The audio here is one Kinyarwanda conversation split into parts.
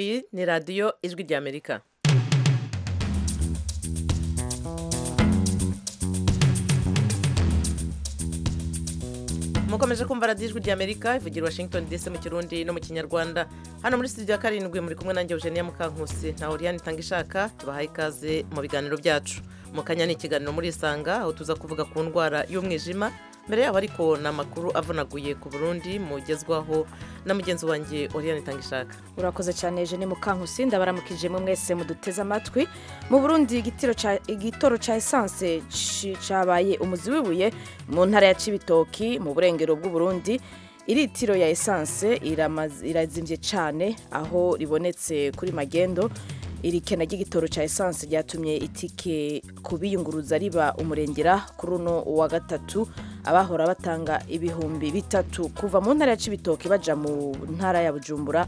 iyi ni radiyo ijwi ry'amerika mukomeje kumva radiyo ijwi ry'amerika ivugira i washington dc mu kirundi no mu kinyarwanda hano muri studio ya karindwi muri kumwe nanjye eugenia mukankusi na oriane itanga ishaka tubahaye ikaze mu biganiro byacu mu kanya ni ikiganiro muri isanga aho tuza kuvuga ku ndwara y'umwijima mbere yabo ariko ni amakuru avunaguye ku burundi mugezwaho na mugenzi wanjye oriane itanga ishaka urakoze cyane eugene mukankusi ndabaramukije mu mwese muduteze amatwi mu burundi igitiro ca- igitoro cya esanse ci- cabaye umuzi w'ibuye mu ntara ya cibitoki mu burengero bw'uburundi iritiro ya esanse iramaze- irazimvye cyane aho ribonetse kuri magendo iri kena ry'igitoro cya esanse ryatumye itike ku biyunguruza riba umurengera kuri uno wa gatatu abahora batanga ibihumbi bitatu kuva mu ntara ya cibitoki baja mu ntara ya bujumbura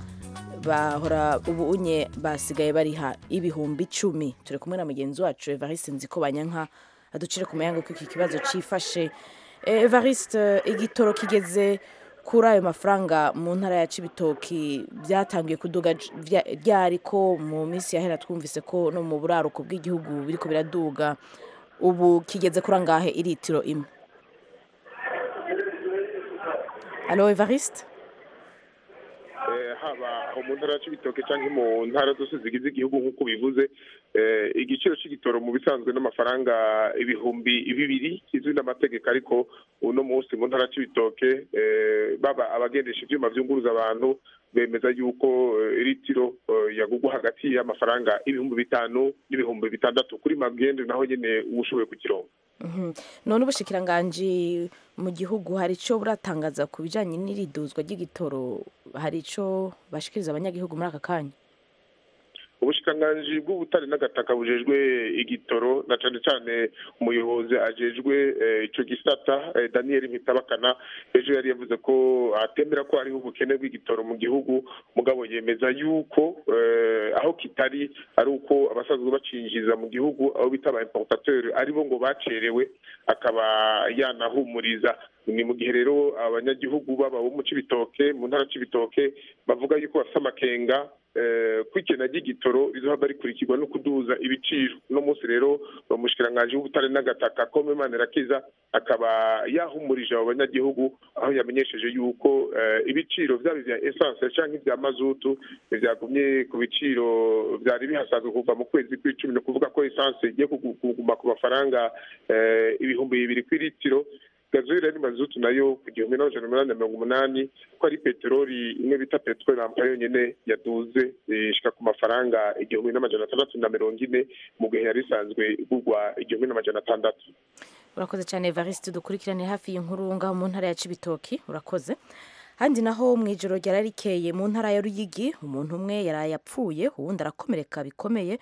bahora ubu unye basigaye bariha ibihumbi icumi turi kumwe na mugenzi wacu evariste nziko banyanka aducire ku muyango ko iki kibazo cyifashe Eh, evariste igitoro kigeze kuri ayo mafaranga mu ntara ya cibitoki byatangiye kuduga j- vya- ryari ko mu minsi yahera twumvise ko no mu buraruko bw'igihugu biriko biraduga ubu kigeze kuri angahe iritiro imwe alo evariste Eh, haba aho mu ntara ya cibitoke cyangwa mu ntara zose zigize igihugu nk'uko bivuze eh, igiciro cy'igitoro mu bisanzwe n'amafaranga ibihumbi bibiri kizwi n'amategeko ariko uno munsi mu ntara ya cibitoke eh, baba abagendesha ibyuma byunguruza abantu bemeza yuko eh, litiro eh, yagugwa hagati y'amafaranga ibihumbi bitanu n'ibihumbi bitandatu kuri magendo naho nyine uba ushoboye kukironga Mhm. none ubushikiranganji mu gihugu hari icyo buratangaza ku bijyanye n'iriduzwa ry'igitoro hari icyo bashikiriza abanyagihugu muri aka kanya ubushikiranganji bw'ubutare n'agataka bujejwe igitoro na cane cane umuyobozi ajejwe eh, ico gisata eh, daniel mpitabakana ejo yari yavuze ko atemera ko hariho ubukene bw'igitoro mu gihugu mugabo yemeza yuko eh, aho kitari ari uko abasanzwe bacinjiriza mu gihugu abo bita aba importateur aribo ngo bacerewe akaba yanahumuriza ni mu gihe rero abanyagihugu baba bo mu cibitoke mu ntara cibitoke bavuga yuko bafite amakenga eh, ko ikena ry'igitoro rizohava rikurikirwa no kuduza ibiciro uno munsi rero umushikiranganji w'ubutare n'agataka kome manirakiza akaba yahumurije abo banyagihugu aho yamenyesheje yuko eh, ibiciro vyaba ivya essence canke ivya mazutu vyagumye ku biciro vyari bihasanzwe kuva mu kwezi kw'icumi ni ukuvuga ko essence igiye kugu- kuguma ku mafaranga eh, ibihumbi bibiri kw'ilitiro gazoil ari mazutu nayo ku gihumbi n'amajana umunani na mirongo umunani ko ari peteroli imwe bita peteroli ampa yonyene yaduze eh, ishika ku mafaranga igihumbi n'amajana atandatu na mirongo ine mu gihe yari isanzwe igurwa igihumbi n'amajana atandatu urakoze cyane evariste dukurikirane hafi y'inkuru ngaho mu ntara ya cibitoki urakoze handi naho mu ijoro ryari rikeye mu ntara ya ruyigi umuntu umwe yari yapfuye uwundi arakomereka bikomeye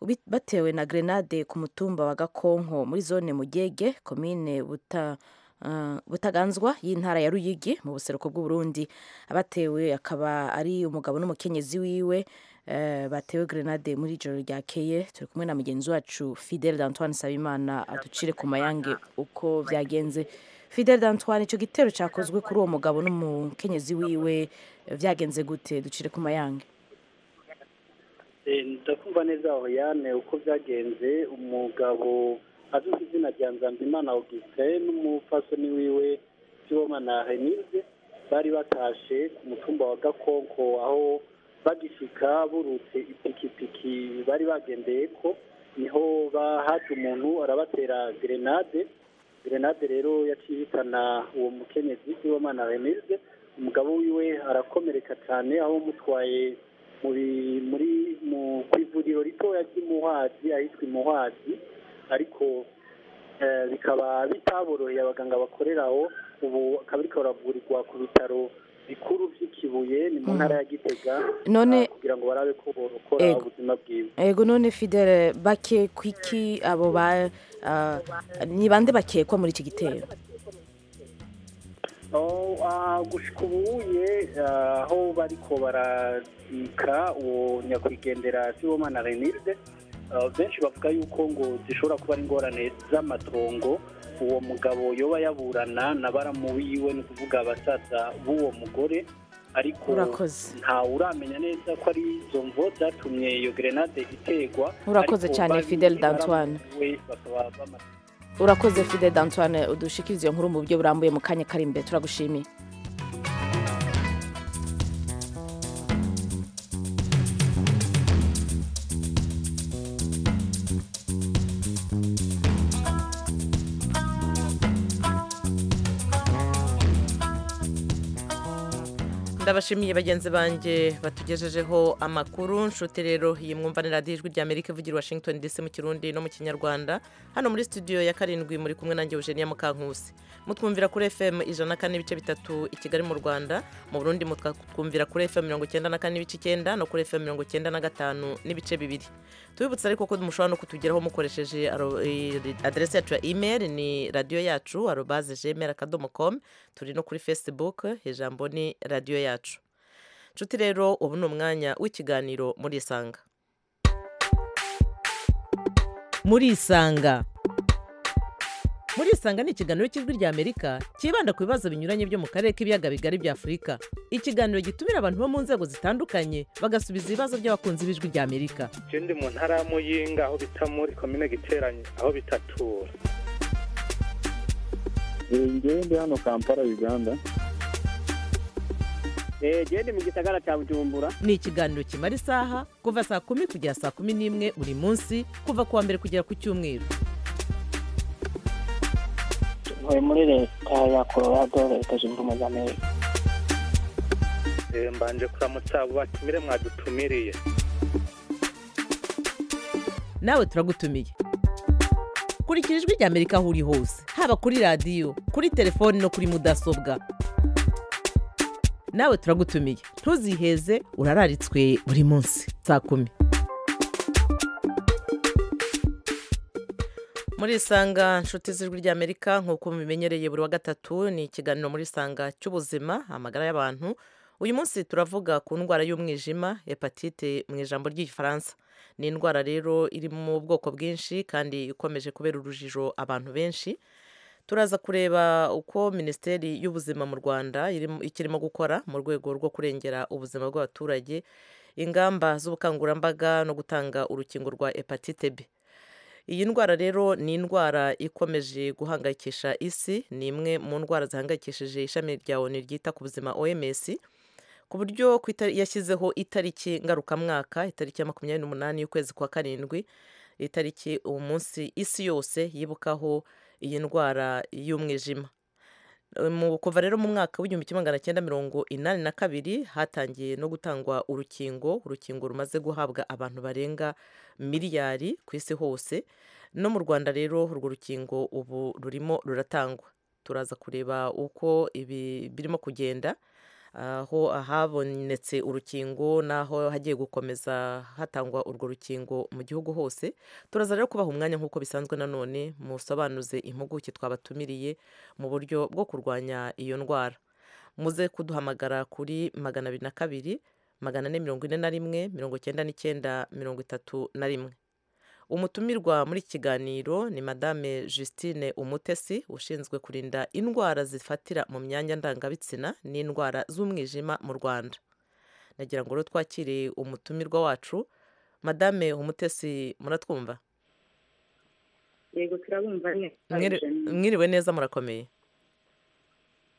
ubi- batewe na grenade ku mutumba wa gakonko muri zone mugege komine buta ah, butaganzwa y'intara ya ruyigi mu buseruko bw'uburundi abatewe akaba ari umugabo n'umukenyezi wiwe eh, batewe grenade muri ijoro ryakeye turi kumwe na mugenzi wacu fidel d'antoine sabimana aducire ku mayange uko byagenze fidel d'antoine icyo gitero cyakozwe kuri uwo mugabo n'umukenyezi wiwe eh, byagenze gute ducire ku mayange Eh, ndakumva neza aho yane uko byagenze umugabo azwi ku izina rya nzambimana augustin n'umupfasoni wiwe sibomana henise bari batashe ku mutumba wa gakonko aho bagishika burutse ipikipiki bari bagendeyeko niho bahaje umuntu arabatera grenade grenade rero yaciye ihitana uwo mukenyezi sibomana henise umugabo wiwe arakomereka cyane aho umutwaye muri muri mu ku ivuriro ritoya ry'imuhwazi ahitwa imuhwazi ariko eh, bikaba bitaboroheye abaganga bakorera aho ubu akaba ariko baravurirwa ku bitaro bikuru by'ikibuye ni mu ntara ya gitega None- ah, kugira ngo barabe ko borokora Ego. ubuzima bwiwe ego none fidel bake kwiki abo ba ah, ni bande bakekwa muri iki gitero Oh, ah, gushika ubuye ah, aho bariko barazika uwo nyakwigendera sibomana renilde ah, benshi bavuga yuko ngo zishobora kuba ari ingorane z'amatongo uwo mugabo yoba yaburana na baramu wiwe ni ukuvuga abasaza b'uwo mugore ariko Urakoze. ntawe uramenya neza ko ari izo mvo zatumye iyo gerenade iterwa Urakoze ariko cyane, bazi Fidele Dantoine. baramuwe bakaba bamaze urakoze fide dantuwane udushikirize iyo nkuru mu buryo burambuye mu kanya kari imbere turagushimiye ndabashimiye bagenzi banjye batugejejeho amakuru nshuti rero iyi mwumvanira ijwi rya amerika ivugira i washington dc mu kirundi no mu kinyarwanda hano muri studio ya karindwi muri kumwe nanjye eugenia mukankusi mutwumvira kuri fm ijana na kane n'ibice bitatu i kigali mu rwanda mu burundi mutwumvira kuri fm mirongo icyenda na kane n'ibice icyenda no kuri fm mirongo icyenda na gatanu n'ibice bibiri tubibutsa ariko ko mushobora no kutugeraho mukoresheje aro- i- aderesi yacu ya email ni radiyo yacu arobaze gmail akadomo komu turi no kuri facebook ijambo ni radiyo yacu nshuti rero ubu ni umwanya w'ikiganiro muri isanga muri isanga muri isanga ni ikiganiro cy'ijwi rya amerika cyibanda ku bibazo binyuranye byo mu karere k'ibiyaga bigari bya afurika ikiganiro gitumira abantu bo mu nzego zitandukanye bagasubiza ibibazo by'abakunzi b'ijwi rya amerika ikindi mu ntara ya muyinga aho bita muri komine giteranye aho bitatura ngewe ndi hano kampala uganda genda mu gisagara cya bujumbura ni ikiganiro kimara isaha kuva saa kumi kugera saa kumi n'imwe buri munsi kuva ku wa mbere kugera ku cyumweru tuvuye muri leta ya colorado leta zunze ubumwe za amerika Eh, mbanje kuramutsa abo batumire mwadutumiriye nawe turagutumiye kurikira ijwi rya amerika aho uri hose haba kuri radiyo kuri telefoni no kuri mudasobwa nawe turagutumiye ntuziheze urararitswe buri munsi saa kumi muri isanga nshuti z'ijwi rya amerika nk'uko mubimenyereye buri wa gatatu ni ikiganiro muri isanga cy'ubuzima amagara y'abantu uyu munsi turavuga ku ndwara y'umwijima hepatite mu ijambo ry'igifaransa ni indwara rero iri mu bwoko bwinshi kandi ikomeje kubera urujijo abantu benshi turaza kureba uko minisiteri y'ubuzima mu rwanda irimo- ikirimo gukora mu rwego rwo kurengera ubuzima bw'abaturage ingamba z'ubukangurambaga no gutanga urukingo rwa hepatite b iyi ndwara rero ni indwara ikomeje guhangayikisha isi ni imwe mu ndwara zihangayikishije ishami rya onu ryita ku buzima oms ku buryo ku itari- yashyizeho itariki ngarukamwaka itariki ya makumyabiri n'umunani y'ukwezi kwa karindwi itariki uwo munsi isi yose yibukaho iyi ndwara y'umwijima Eh, mu- kuva rero mu mwaka w'igihumbi kimwe magana cyenda mirongo inani na kabiri hatangiye no gutangwa urukingo urukingo rumaze guhabwa abantu barenga miliyari ku isi hose no mu rwanda rero urwo rukingo ubu rurimo ruratangwa turaza kureba uko ibi birimo kugenda aho habonetse urukingo n'aho hagiye gukomeza hatangwa urwo rukingo mu gihugu hose turaza rero kubaha umwanya nk'uko bisanzwe nanone musobanuze impuguke twabatumiriye mu buryo bwo kurwanya iyo ndwara muze kuduhamagara kuri magana abiri na kabiri magana ane mirongo ine na rimwe mirongo icyenda n'icyenda mirongo itatu na rimwe umutumirwa muri iki kiganiro ni madame justine umutesi ushinzwe kurinda indwara zifatira mu myanya ndangabitsina n'indwara z'umwijima mu rwanda nagira ngo rero twakire umutumirwa wacu madame umutesi muratwumva yego turabumva neza Mwiri- mwiriwe neza murakomeye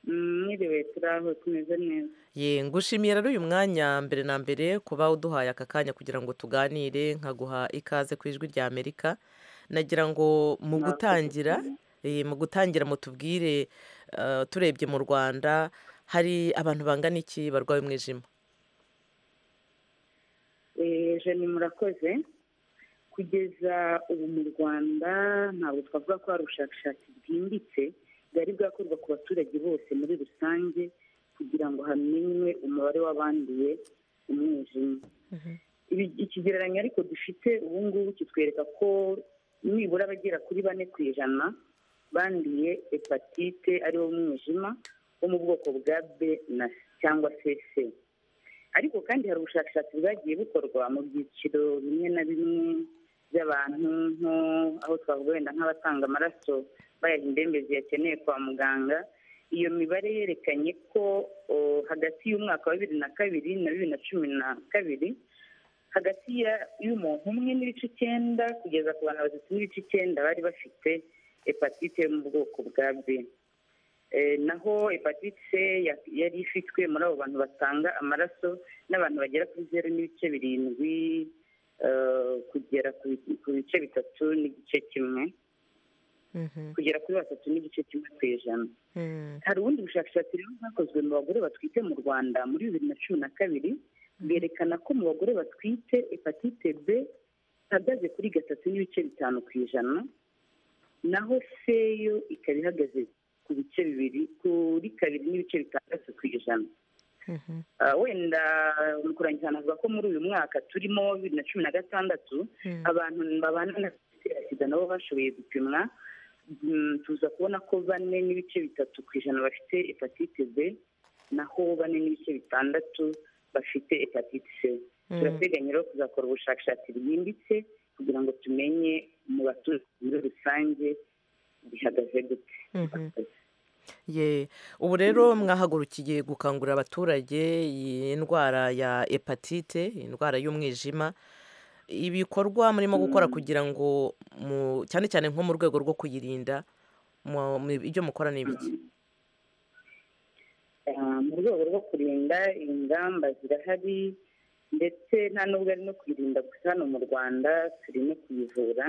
Mm, mwiriwe turaho tumeze neza ye ngushimiye rero uyu mwanya mbere na mbere kuba uduhaye aka kanya kugira ngo tuganire nkaguha ikaze ku ijwi rya amerika nagira ngo mu Mwakoze gutangira eh, mu gutangira mutubwire eh, turebye mu rwanda hari abantu bangana iki barwaye umwijima Eh, jeni murakoze kugeza ubu mu rwanda ntabwo twavuga ko hari ubushakashatsi bwimbitse bwari bwakorwa ku baturage bose muri rusange kugira ngo hamenywe umubare w'abanduye umwijima Ibi- ikigereranyo ariko dufite ubu ngubu kitwereka ko nibura abagera kuri bane ku ijana banduye hepatite ariwo umwijima wo mu bwoko bwa b na cyangwa se c ariko kandi hari ubushakashatsi bwagiye bukorwa mu byiciro bimwe na bimwe by'abantu nko aho twavuga wenda nk'abatanga amaraso bayaha indembe ziyakeneye kwa muganga iyo mibare yerekanye ko o, hagati y'umwaka wa bibiri na kabiri na bibiri na cumi na kabiri hagati ya- y'umuntu umwe n'ibice icyenda kugeza ku bantu batatu n'ibice icyenda bari bafite hepatite yo mu bwoko bwa b Eh, naho hepatite ya- yari ifitwe muri abo bantu batanga amaraso n'abantu bagera kuri zeru n'ibice birindwi eh, kugera ku bi- ku bice bitatu n'igice kimwe Mhm, kugera kuri batatu n'igice kimwe ku ijana mhm, hari ubundi bushakashatsi rero bwakozwe mu bagore batwite mu rwanda muri bibiri na cumi na kabiri bwerekana ko mu bagore batwite hepatite b ihagaze kuri gatatu n'ibice bitanu ku ijana naho se yo ikaba ihagaze ku bice bibiri kuri kabiri n'ibice bitandatu ku ijana mhm. Ah, wenda mu kurangiza navuga ko muri uyu mwaka turimo wa bibiri na cumi na gatandatu Mm. abantu babana na virusi ya sida nabo bashoboye gupimwa Mm, tuza kubona ko bane n'ibice bitatu ku ijana bafite hepatite b naho bane n'ibice bitandatu bafite hepatite c Mm. turateganya rero kuzakora ubushakashatsi bwimbitse kugira ngo tumenye mu baturage muri rusange bihagaze gute Mhm. Ye. ubu rero mwahagurukiye gukangurira abaturage iyi ndwara ya hepatite iyi ndwara y'umwijima ibikorwa murimo gukora kugira ngo mu- cyane cyane nko mu rwego rwo kuyirinda mu- mu- ibyo mukora ni ibiki Ah, mu rwego rwo kurinda ingamba zirahari ndetse nta nubwo ari no kuyirinda gusa hano mu rwanda turi no kuyivura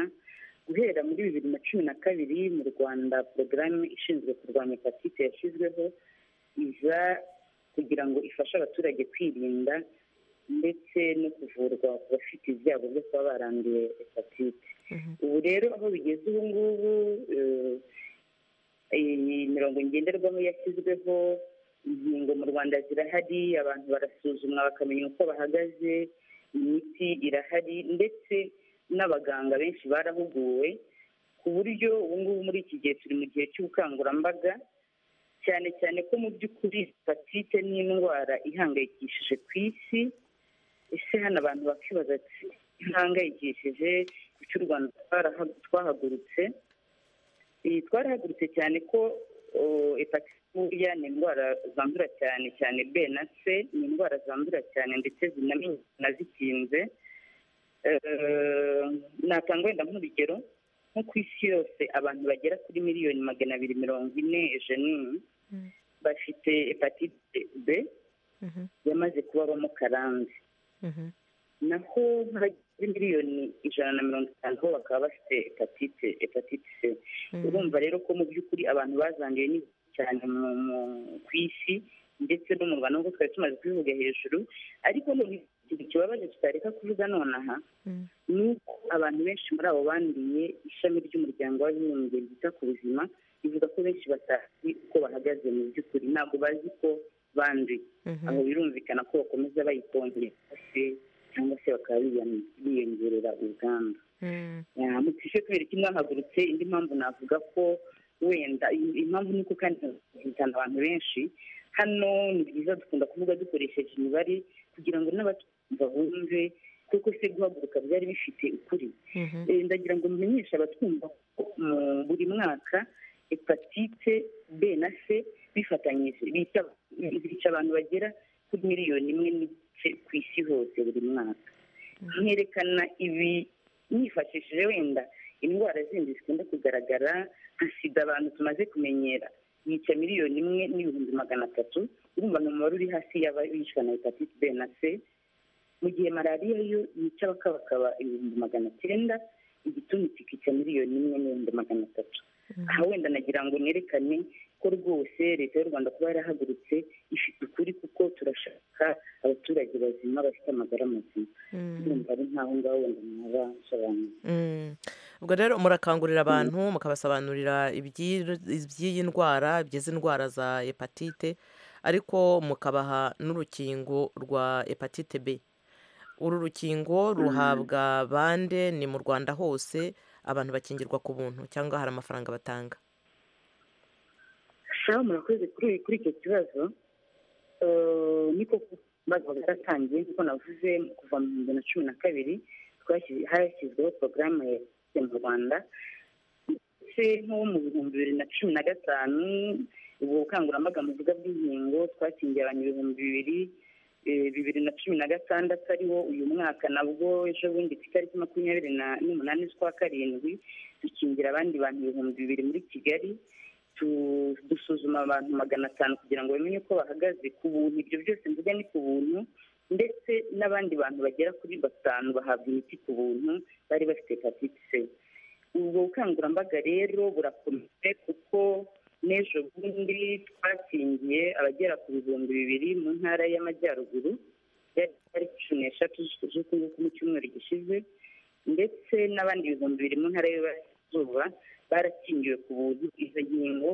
guhera muri bibiri na cumi na kabiri mu rwanda porogaramu ishinzwe kurwanya hepatite yashyizweho iza kugira ngo ifashe abaturage kwirinda ndetse no kuvurwa ku bafite ibyago byo kuba baranduye hepatite Mhm. ubu rero aho bigeze ubu ngubu eh, iyi mirongo ngenderwaho yashyizweho ingingo mu rwanda zirahari abantu barasuzumwa bakamenya uko bahagaze imiti irahari ndetse n'abaganga benshi barahuguwe ku buryo ubu ngubu muri iki gihe turi mu gihe cy'ubukangurambaga cyane cyane ko mu by'ukuri hepatite ni indwara ihangayikishije ku isi ese hano abantu bakibaza ati ihangayikishije cy'u rwanda twaraha- twahagurutse iyi twarahagurutse cyane ko o, hepatite buriya ni indwara zandura cyane cyane b na c ni indwara zandura cyane ndetse zinamenyekana zikinze Eh, natanga wenda nk'urugero nko ku isi yose abantu bagera kuri miliyoni magana abiri mirongo ine ejenini Mm. bafite hepatite b Mhm, yamaze kubabamo karande mhm, naho nk'abageze miliyoni ijana na mirongo itanu bo bakaba bafite hepatite hepatite c mhm. urumva rero ko mu by'ukuri abantu bazanduye ni benshi cyane mu- mu- ku isi ndetse no mu rwanda nubwo twari tumaze kubivuga hejuru ariko none ikintu kibabaje tutareka kuvuga nonaha Mm. ni uko abantu benshi muri abo banduye ishami ry'umuryango w'abibumbye ryita ku buzima rivuga ko benshi batazi uko bahagaze mu by'ukuri ntabwo bazi ko banduye Mhm. aho birumvikana ko bakomeza bayikongera se cyangwa se bakaba biyan- biyongerera ubwandu Mm. mutishe kubera ko inahagurutse indi mpamvu navuga ko wenda iyi- impamvu ni uko kandi zitana abantu benshi hano ni byiza dukunda kuvuga dukoresheje imibare kugira ngo n'abatumva bumve kuko se guhaguruka byari bifite ukuri Mhm. Eh, ndagira ngo mumenyeshe abatwumva ko mu buri mwaka hepatite b na c bifatanyije bica- bica abantu bagera kuri miliyoni imwe n'igice ku isi hose buri mwaka nkerekana ibi nifashishije wenda indwara zindi zikunda kugaragara nka sida abantu tumaze kumenyera yica miliyoni imwe n'ibihumbi magana atatu urumva ni umubare uri hasi y'abicwa na hepatite b na c mu gihe malariya yo yica bakabakaba ibihumbi magana cyenda igituntu kikica miliyoni imwe n'ibihumbi magana atatu aha wenda nagira ngo nerekane ko rwose leta y'u rwanda kuba yarahagurutse ifite ukuri kuko turashaka abaturage bazima bafite amagara mazima Mm. urumva ari nk'aho ngaho wenda mwaba musobanuye Mm. ubwo rero murakangurira abantu mukabasobanurira ibyiyi- iby'iyi ndwara by'izi ndwara za hepatite ariko mukabaha n'urukingo rwa hepatite b uru rukingo ruhabwa bande ni mu rwanda hose abantu bakingirwa ku buntu cyangwa hari amafaranga batanga shaho murakoze kuri kuri icyo kibazo Eh, niko kubazo bwaratangiye nkuko navuze kuva mu bihumbi bibiri na cumi na kabiri twashyize- hashyizweho porogaramu ya Hepatite mu rwanda ndetse nko mu bihumbi bibiri na cumi na gatanu ubwo bukangurambaga mu buvuga bw'inkingo twakingiye abantu ibihumbi bibiri eh, bibiri na cumi na gatandatu ariwo uyu mwaka nabwo ejo bundi ku itariki makumyabiri na- n'umunani z'ukwa karindwi dukingira abandi bantu ibihumbi bibiri muri kigali tu- dusuzuma abantu magana atanu kugira ngo bamenye uko bahagaze ku buntu ibyo byose mvuga ni ku buntu ndetse n'abandi bantu bagera kuri batanu bahabwa imiti ku buntu bari bafite hepatite c ubwo bukangurambaga rero burakomeye kuko n'ejo bundi twakingiye abagera ku bihumbi bibiri mu ntara y'amajyaruguru yari ari cumi n'eshatu z'ukunguku mu cyumweru gishize ndetse n'abandi ibihumbi bibiri mu ntara y'iburasirazuba barakingiwe ku buntu izo nkingo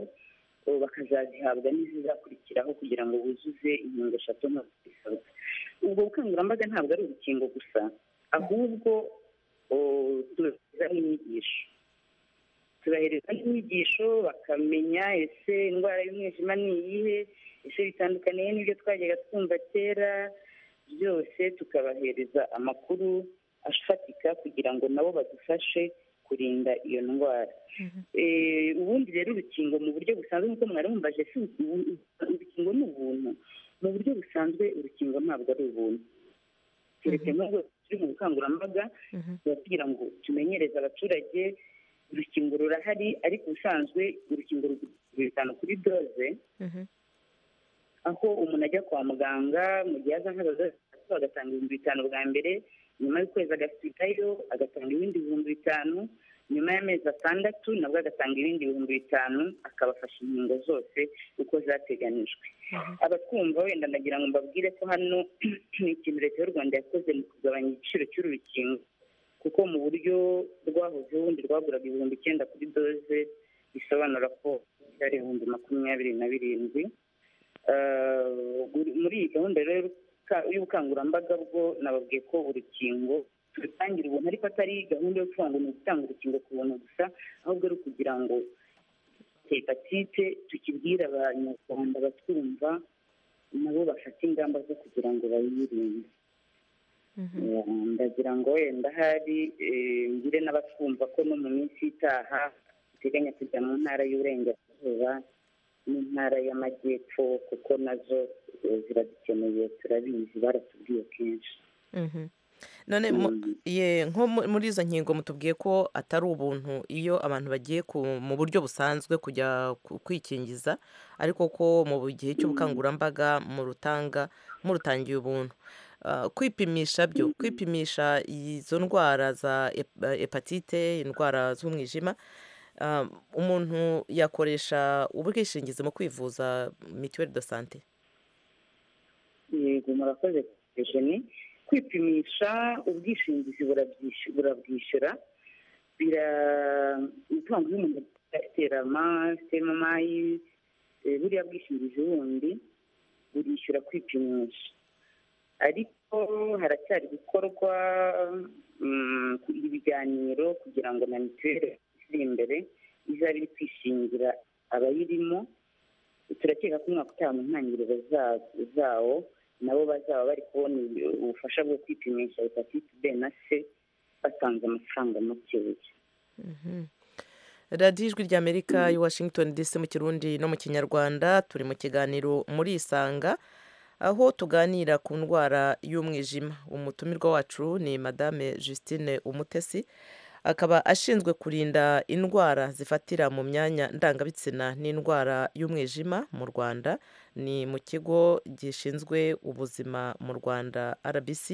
ubu bakazazihabwa n'izizakurikiraho kugira ngo buzuze inkingo eshatu nk'uko bisabwa ubwo bukangurambaga ntabwo ari urukingo gusa ahubwo tubahereza n'inyigisho tubahereza n'inyigisho bakamenya ese indwara y'umwijima ni iyihe ese bitandukaniye n'ibyo twajyaga twumva kera byose tukabahereza amakuru afatika kugira ngo nabo badufashe kurinda iyo ndwara Eh, ubundi rero urukingo mu buryo busanzwe nk'uko mwari mumbaje si ubu- urukingo ni ubuntu mu buryo busanzwe urukingo ntabwo ari ubuntu keretse nk'ubwo turi mu bukangurambaga tuba tugira ngo tumenyereze abaturage urukingo rurahari ariko ubusanzwe urukingo rugura bitanu kuri doze aho umuntu ajya kwa muganga mu gihe aza nk'abazaza agatanga ibihumbi bitanu bwa mbere nyuma y'ukwezi agasubikayo agatanga ibindi bihumbi bitanu nyuma y'amezi atandatu nabwo agatanga ibindi bihumbi bitanu akabafasha inkingo zose uko zateganijwe abatwumva wenda ndagira ngo mbabwire ko hano ni ikintu leta y'u rwanda yakoze mu kugabanya igiciro cy'urukingo kuko mu buryo rwahozeho ubundi rwaguraga ibihumbi icyenda kuri doze bisobanura ko byari ibihumbi makumyabiri na birindwi Eh, muri iyi gahunda rero y'ubuka- y'ubukangurambaga bwo nababwiye ko urukingo turutangira ubuntu ariko atari gahunda yo kuvuga ngo ni ugutanga urukingo ku buntu gusa ahubwo ari ukugira ngo hepatite tukibwire abanyarwanda batwumva nabo bafate ingamba zo kugira ngo bayirinde Eh, ndagira ngo wenda hari eh, ngire n'abatwumva ko no mu minsi itaha duteganya kujya mu ntara y'uburengerazuba n'intara y'amajyepfo kuko nazo eh, ziradukeneye turabizi baratubwiye kenshi Mhm. none mu- ye nko mu- muri izo nkingo mutubwiye ko atari ubuntu iyo abantu bagiye ku- mu buryo busanzwe kujya ku- kwikingiza ariko ko mu gihe cy'ubukangurambaga murutanga murutangiye ubuntu Ah, kwipimisha byo kwipimisha izo ndwara za hep- eh, hepatite indwara z'umwijima ah, umuntu yakoresha ubwishingizi mu kwivuza mituweli de sante yego murakoze jeni kwipimisha ubwishingizi burabyishu- burabwishyura bira utanga iyo umuntu aterama sitemayi buriya bwishingizi bundi burishyura kwipimisha ariko haracyari gukorwa mm, ibiganiro kugira ngo na mituweli iri imbere izabe iri kwishingira abayirimo turakeka ko umwaka utaha mu ntangiriro za- zawo nabo bazaba bari kubona ibi- ubufasha bwo kwipimisha hepatite b na c batanze amafaranga makeya radiyo ijwi ry'amerika i washington dc mu kirundi no mu kinyarwanda turi mu kiganiro muri isanga aho tuganira ku ndwara y'umwijima umutumirwa wacu ni madame justine umutesi akaba ashinzwe kurinda indwara zifatira mu myanya ndangabitsina n'indwara y'umwijima mu rwanda ni mu kigo gishinzwe ubuzima mu rwanda rbc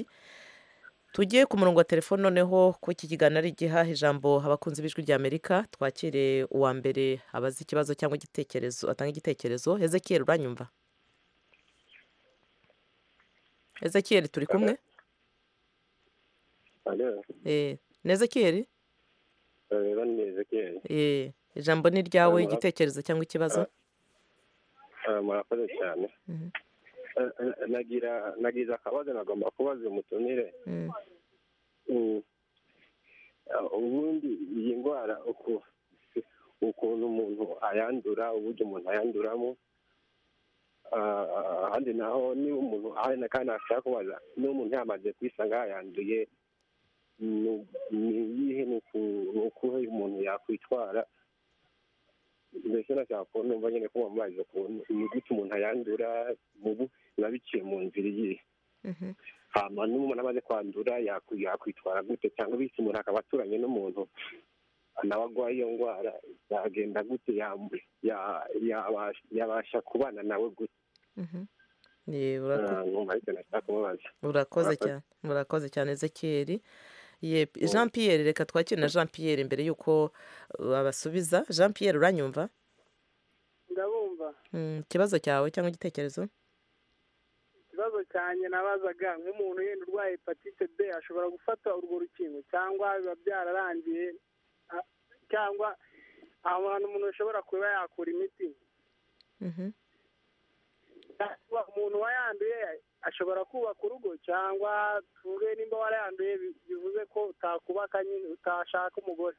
tugiye ku murongo wa telefone noneho ko iki kiganiro ari igihaha ijambo abakunzi b'ijwi ry'amerika twakire uwa mbere abaza ikibazo cyangwa igitekerezo atanga igitekerezo hezekiyeri uranyumva hezekiyeri turi kumwe Alo, Eh, ni hezekiyeri rero ni Ezekiel. Eh, ijambo ni iryawe Murakoze. igitekerezo cyangwa ikibazo Ah, Murakoze cyane. Mhm. Ah, ah, Nagira nagize akabazo nagomba kubaza umutumire. Mm. Mm. Ah, Ubundi iyi ndwara uku- ukuntu umuntu ayandura, uburyo umuntu ayanduramo Ah, ah, ahandi naho niba umuntu ahari na kandi ashaka kubaza niba umuntu yamaze kwisanga yayanduye ni ni iyihe ni uku- ni ukuhe umuntu yakwitwara mbese nashaka kubona numva nyine ko amazi ukuntu inyuguti umuntu ayandura mubu biba biciye mu nzira iyihe hama n'umuntu amaze kwandura yaku- yakwitwara gute cyangwa bitse umuntu akaba aturanye n'umuntu nawe arwaye iyo ndwara yagenda gute yamu- ya- yabasha- yabasha kubana nawe gute Ye, urako- Ah, numva ariko nashaka kumubaza urakoze Murakoze. cyane murakoze cyane ezekiyeri Ye, jean pierre reka twakire na jean pierre mbere y'uko babasubiza jean pierre uranyumva ndabumva Mm, ikibazo cyawe cyangwa igitekerezo ikibazo cyanjye nabazaga nk'umuntu yenda urwaye hepatite b ashobora gufata urwo rukingo cyangwa biba byararangiye a- cyangwa aho hantu umuntu ashobora kuba yakura imiti Mhm. cyangwa umuntu wayanduye ashobora kubaka urugo cyangwa tuvuge nimba warayanduye bi- bivuze ko utakubaka nyine utashaka umugore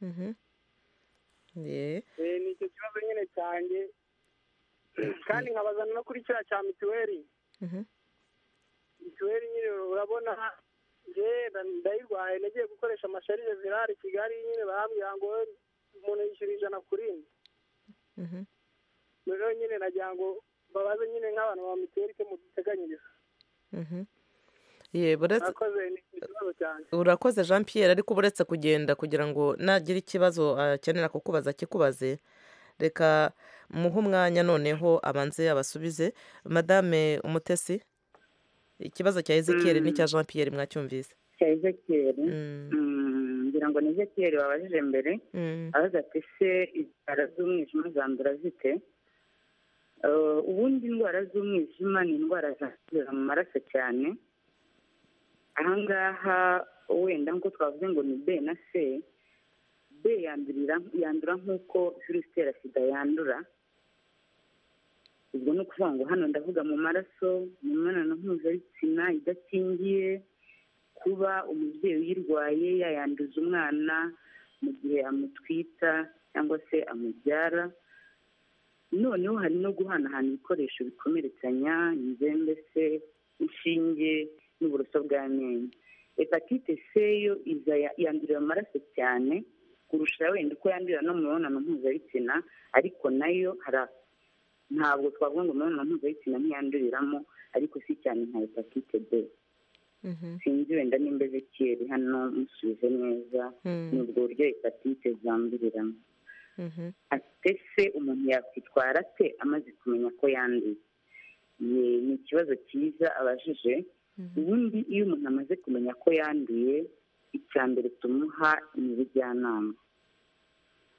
Mhm. Ye. Eh, ni icyo kibazo nyine cyanjye kandi nkabazana no kuri kiriya cya mituweli Mhm. mituweli nyine urabona njyewe ndayirwaye nagiye gukoresha amasharire virale i kigali nyine barambwira ngo umuntu yishyura ijana kuri rimwe Mhm. rero nyine nagira ngo babaze nyine nk'abantu ba mituweli icyo muduteganyiriza Mhm. Ye, buretse murakoze ni ikibazo cyanjye urakoze jean pierre ariko uba uretse kugenda kugira ngo nagira ikibazo akenera kukubaza akikubaze reka muhe umwanya noneho abanze abasubize madame umutesi ikibazo cya ezekiyeri Mm. n'icya jean pierre mwacyumvise cya ezekiyeri Mm, ngira ngo ni ezekiyeri wabajije mbere Mm. abaza ati se indwara z'umwijima zandura zite Eh, ubundi indwara z'umwijima ni indwara zandurira mu maraso cyane ahangaha wenda nk'uko twavuze ngo ni b na c b yandurira yandura nk'uko virusi itera sida yandura ubwo ni ukuvuga ngo hano ndavuga mu maraso mu mibonano mpuzabitsina idakingiye kuba umubyeyi uyirwaye yayanduza umwana mu gihe amutwita cyangwa se amubyara noneho hari no guhanahana ibikoresho bikomeretsanya inzembe se inshinge n'uburoso bw'amenyo hepatite c yo iza ya- yandurira mu maraso cyane kurusha wenda uko yandurira no mu mibonano mpuzabitsina ariko nayo hari a- ntabwo twavuga ngo imibonano mpuzabitsina ntiyanduriramo ariko si cyane nka hepatite b sinzi wenda nimba ezekiyeri hano musubize neza Mm. ni ubwo buryo hepatite zanduriramo Mhm. ate se umuntu yakwitwara ate amaze kumenya ko yanduye Ye- ni ikibazo cyiza abajije ubundi iyo umuntu amaze kumenya ko yanduye icya mbere tumuha ni ubujyanama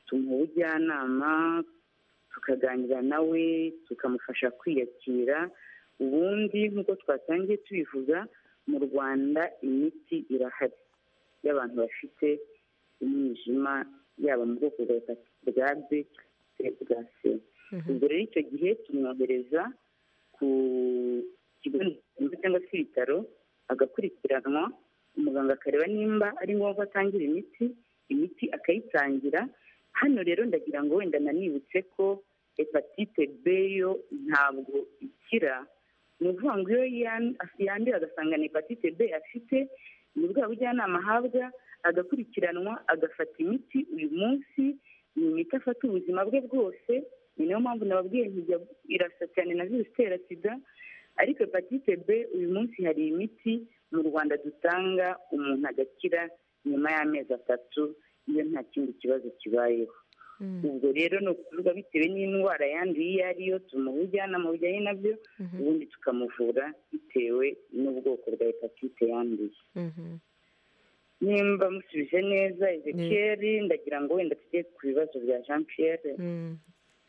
tumuha ubujyanama tukaganira nawe tukamufasha kwiyakira ubundi nk'uko twatangiye tubivuga mu rwanda imiti irahari y'abantu bafite umwijima yaba mu bwoko bwa hepatite bwa b cyangwa bwa c ubwo rero icyo gihe tumwohereza ku kigo nderabuzima cyangwa se ibitaro agakurikiranwa umuganga akareba nimba ari ngombwa atangira imiti imiti akayitangira hano rero ndagira ngo wenda nanibutse ko hepatite b yo ntabwo ikira ni ukuvuga ngo iyo yan- yanduye agasanga ni hepatite b afite ni bwa bujyanama ahabwa agakurikiranwa agafata imiti uyu munsi ni imiti afata ubuzima bwe bwose ni nayo mpamvu nababwiye ntijya irasa cyane na virusi itera sida ariko hepatite b uyu munsi hari imiti mu rwanda dutanga umuntu agakira nyuma y'amezi atatu iyo nta kindi kibazo kibayeho ubwo rero ni ukuvuga bitewe n'indwara yanduye iyo ari yo tumuha ubujyanama bujyanye nabyo ubundi tukamuvura bitewe n'ubwoko bwa hepatite yanduye Mhm. nimba musubije neza ezekiyeri ndagira ngo wenda tujye ku bibazo bya jean pierre Mm.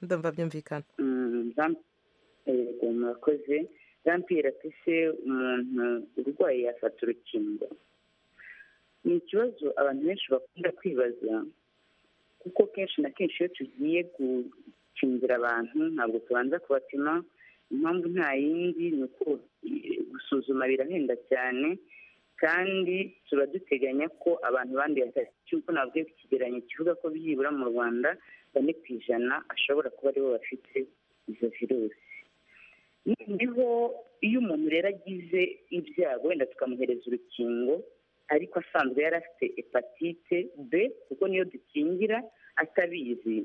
ndumva byumvikana Mm, Jean- yego murakoze jean pierre ati se umuntu urwaye yafata urukingo ni ikibazo abantu benshi bakunda kwibaza kuko kenshi na kenshi iyo tugiye gukingira abantu ntabwo tubanza kubapima impamvu nta yindi ni uko eh, gusuzuma birahenda cyane kandi tuba duteganya ko abantu banduye cy'uko nabwiye ku kigereranyo kivuga ko byibura mu rwanda bane ku ijana ashobora kuba aribo bafite izo virusi noneho iyo umuntu rero agize ibyago wenda tukamuhereza urukingo ariko asanzwe yari afite hepatite b kuko niyo dukingira atabizi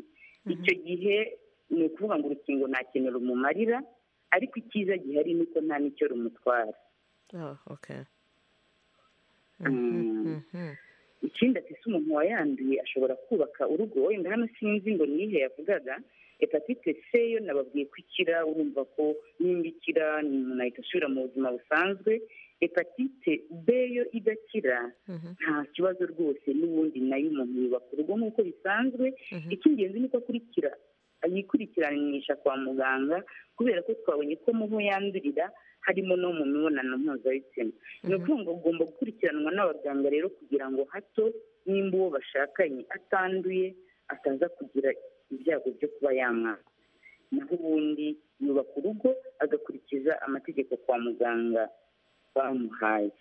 icyo gihe ni ukuvuga ngo urukingo nta kintu rumumarira ariko icyiza gihari ni uko nta n'icyo rumutwara Oh, okay. Mm. Mhm. ikindi ati se umuntu wayanduye ashobora kubaka urugo wenda hano sinzi ngo ni iyihe yavugaga hepatite c yo nababwiye ko ikira urumva ko nimba ikira ni umuntu ahita asubira mu buzima busanzwe hepatite b yo idakira nta kibazo rwose n'ubundi nayo umuntu yubaka urugo nk'uko bisanzwe icy'ingenzi ni uko akurikira yikurikiranisha kwa muganga kubera ko twabonye ko mu ho yandurira harimo no mu mibonano mpuzabitsina ni ukuvuga ngo ugomba gukurikiranwa n'abaganga rero kugira ngo hato nimba uwo bashakanye atanduye ataza kugira ibyago byo kuba yamwaka naho ubundi yubaka urugo agakurikiza amategeko kwa muganga bamuhaye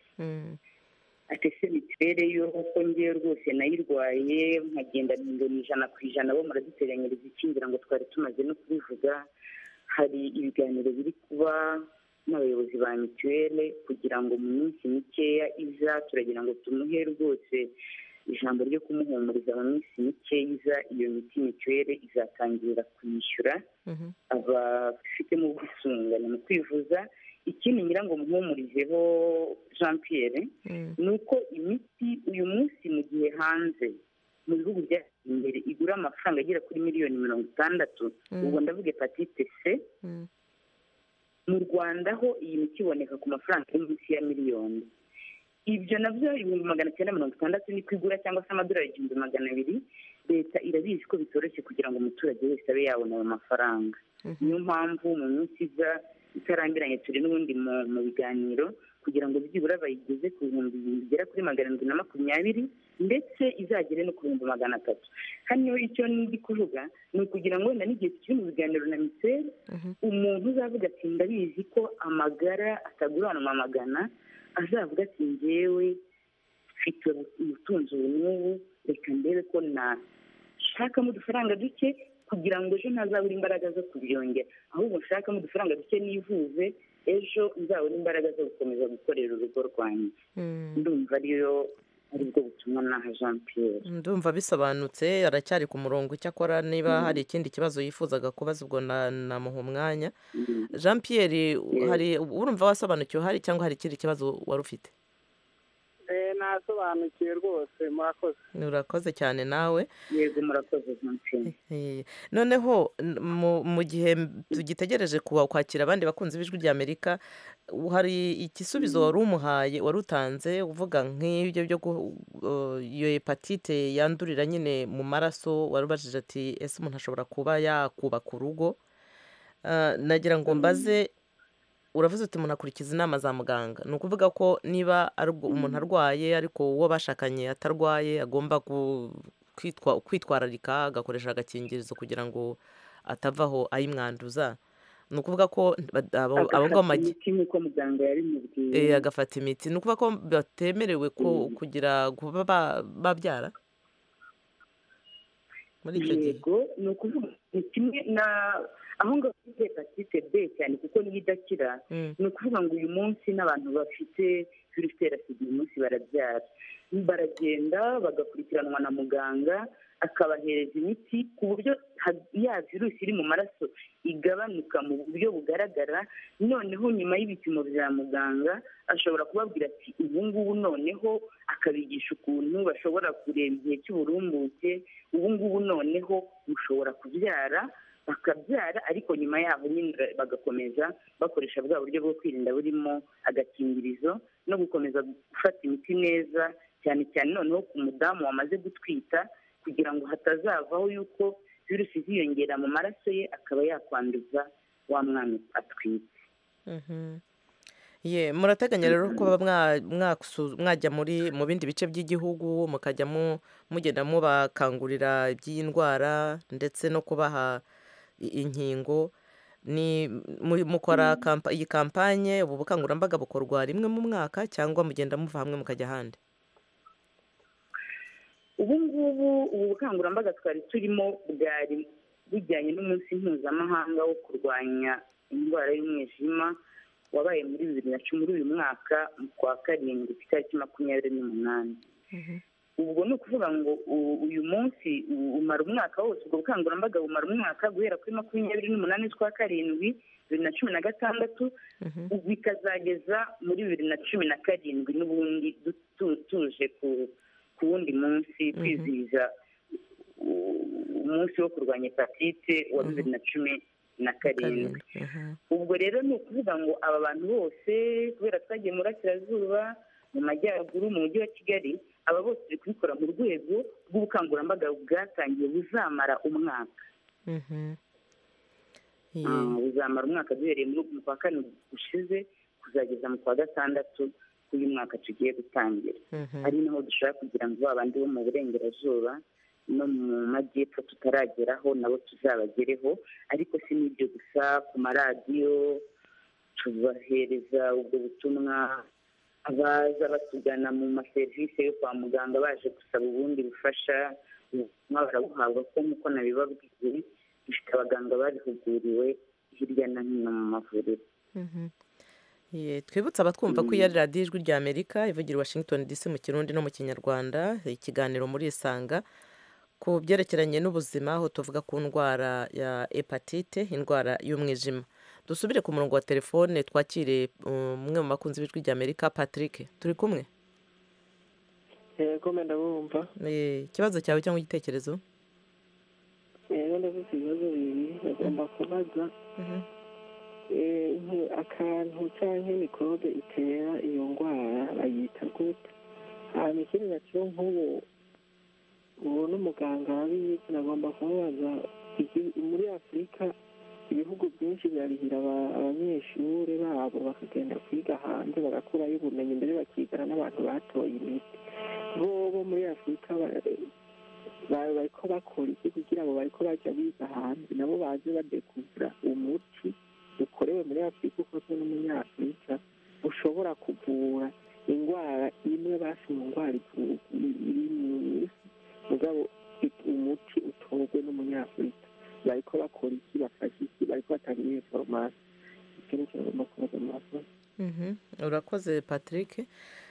atese mituweli yo kuko ngewe rwose nayirwaye nkagenda ni ijana ku ijana bo muraduteganyiriza ikingira ngo twari tumaze no kubivuga hari ibiganiro biri kuba n'abayobozi ba mituweli kugira ngo mu minsi mikeya iza turagira ngo tumuhe rwose ijambo ryo kumuhumuriza mu minsi mike iza iyo miti mituweli izatangirira kwishyura abafitemo ubwisungane mu kwivuza ikindi ngira ngo muhumurizeho jean pierre ni uko imiti uyu munsi mu gihe hanze mu bihugu byateye imbere igura amafaranga agera kuri miliyoni mirongo itandatu Mm. ubwo ndavuga hepatite c mu rwanda ho iyi miti iboneka ku mafaranga ari munsi ya miliyoni ibyo nabyo ibihumbi magana cyenda mirongo itandatu ni kwigura cyangwa se amadolari igihumbi magana abiri leta irabizi ko bitoroshye kugira ngo umuturage wese abe yabona ayo mafaranga niyo mpamvu mu minsi iza itarambiranye turi n'ubundi mu- mu biganiro kugira ngo byibura bayigeze ku bihumbi bigera kuri magana arindwi na makumyabiri ndetse izagere no ku bihumbi magana atatu hano icyo ndi kuvuga ni ukugira ngo wenda n'igihe tukiri mu biganiro na mituweli umuntu uzavuga ati ndabizi ko amagara ataguranwa amagana azavuga ati ngewe mfite ubutunzi ubu n'ubu reka ndebe ko nashakamo udufaranga duke kugira ngo ejo ntazabure imbaraga zo kubyongera ahubwo nshakamo udufaranga duke nivuze ejo nzabone imbaraga zo gukomeza gukorera urugo rwanjye ndumva ariyo aribwo butumwa naha jean pierre ndumva bisobanutse aracyari ku murongo icyakora niba hari ikindi kibazo yifuzaga kubaza ubwo na- namuha umwanya jean pierre hari urumva wasobanukiwe hari cyangwa hari ikindi kibazo wari ufite Eh, nasobanukiwe rwose murakoze urakoze cyane nawe yego murakoze jean pierre Eh, noneho n- mu- mu gihe m- tugitegereje kuba- kwakira abandi bakunzi b'ijwi ry'amerika u- hari igisubizo wari umuhaye wari utanze uvuga nk'ibyo byo gu- uh, iyo hepatite yandurira nyine mu maraso wari ubajije ati ese umuntu ashobora kuba yakubaka urugo Ah, nagira ngo mbaze uravuze uti umuntu akurikiza inama za muganga ni ukuvuga ko niba arwa- umuntu arwaye ariko uwo bashakanye atarwaye agomba ku- kwitwa- kwitwararika agakoresha agakingirizo kugira ngo atavaho ayimwanduza ni ukuvuga ko bad- abo abo agafata ngabo bagi- imiti nk'uko muganga yabimubwiye eh, agafata imiti ni ukuvuga ko batemerewe ko- kugira kuba ba- babyara muri icyo gihe yego ni ukuvuga ni kimwe na aho ngaho kuri hepatite b cyane kuko niyo idakira ni ukuvuga ngo uyu munsi n'abantu bafite virusi itera sida uyu munsi barabyara baragenda bagakurikiranwa na muganga akabahereza imiti ku buryo ha- ya virusi iri mu maraso igabanuka mu buryo bugaragara noneho nyuma y'ibipimo bya muganga ashobora kubabwira ati ubu ngubu noneho akabigisha ukuntu bashobora kureba igihe cy'uburumbuke ubu ngubu noneho mushobora kubyara bakabyara ariko nyuma yaho nyine bagakomeza bakoresha bwa buryo bwo kwirinda burimo agakingirizo no gukomeza gufata imiti neza cyane cyane noneho ku mudamu wamaze gutwita kugira ngo hatazavaho yuko virusi iziyongera mu maraso ye akaba yakwanduza wa mwana atwite Mhm. Ye, murateganya rero kuba mwa- mwasu- mwajya muri mu bindi bice by'igihugu mukajya mu- mugenda mubakangurira iby'iyi ndwara ndetse no kubaha i- inkingo ni mu- mukora kampa- iyi kampanye ubu bukangurambaga bukorwa rimwe mu mwaka cyangwa mugenda muva hamwe mukajya ahandi ubu ngubu ubu bukangurambaga twari turimo bwari bujyanye n'umunsi mpuzamahanga wo kurwanya indwara y'umwijima wabaye muri bibiri na cumi muri uyu mwaka mu kwa karindwi ku itariki makumyabiri n'umunani ubwo ni ukuvuga ngo u- uyu munsi u- umara umwaka wose ubwo bukangurambaga bumara umwaka guhera kuri makumyabiri n'umunani z'ukwa karindwi bibiri na cumi na gatandatu bikazageza muri bibiri na cumi na karindwi n'ubundi du- tu- tuje ku- ku wundi munsi kwizihiza u- umunsi wo kurwanya hepatite wa bibiri na cumi na karindwi ubwo rero ni ukuvuga ngo aba bantu bose kubera twagiye mu burasirazuba mu majyaruguru mu mujyi wa kigali aba bose turi kubikora mu rwego rw'ubukangurambaga bwatangiye buzamara umwaka Ah, buzamara umwaka duhereye muri mu kwa kane gushize kuzageza mu kwa gatandatu uyu mwaka tugiye gutangira ari naho dushobora kugira ngo ba bandi bo mu burengerazuba no mu majyepfo tutarageraho nabo tuzabagereho ariko si n'ibyo gusa ku maradiyo tubahereza ubwo butumwa abaza batugana mu maserivisi yo kwa muganga baje gusaba ubundi bufasha ubutumwa barabuhabwa ko nk'uko nabibabwiye dufite abaganga babihuguriwe hirya no hino mu mavuriro Ye, twibutse abatwumva ko Mm. iyo ari radiyo ijwi rya amerika ivugira i washington dc mu kirundi no mu kinyarwanda ikiganiro muri isanga ku byerekeranye n'ubuzima aho tuvuga ku ndwara ya hepatite indwara y'umwijima dusubire ku murongo wa telefone twakire umwe mu bakunzi b'ijwi rya amerika patrick turi kumwe yego menda bumva Eh, ikibazo cyawe cyangwa igitekerezo rero ndavuze ibibazo bibiri bagomba kubaza Eh, nk- akantu cyangwa mikorobe itera iyo ndwara bayita gute hanyuma ikindi nacyo nk'ubu ubu n'umuganga wabiyize agomba kumubaza iki- muri afurika ibihugu byinshi birarihira aba- abanyeshuri babo bakagenda kwiga hanze bagakurayo ubumenyi mbere bakigana n'abantu batoye imiti bo bo muri afurika ba- ba- bariko bakora iki kugira ngo bariko bajya biga hanze nabo baze badekubura umuti ukorewe muri afurika ukozwe n'umunyafurika ushobora kuvura indwara imwe basi mu ndwara ivu- iri mu isi mugabo i- umuti utorwe n'umunyafurika bariko bakora iki bafashe iki bariko batanga iyo foromasi icyo ni ikintu bagomba kubaza mu masomo Mhm. urakoze patrick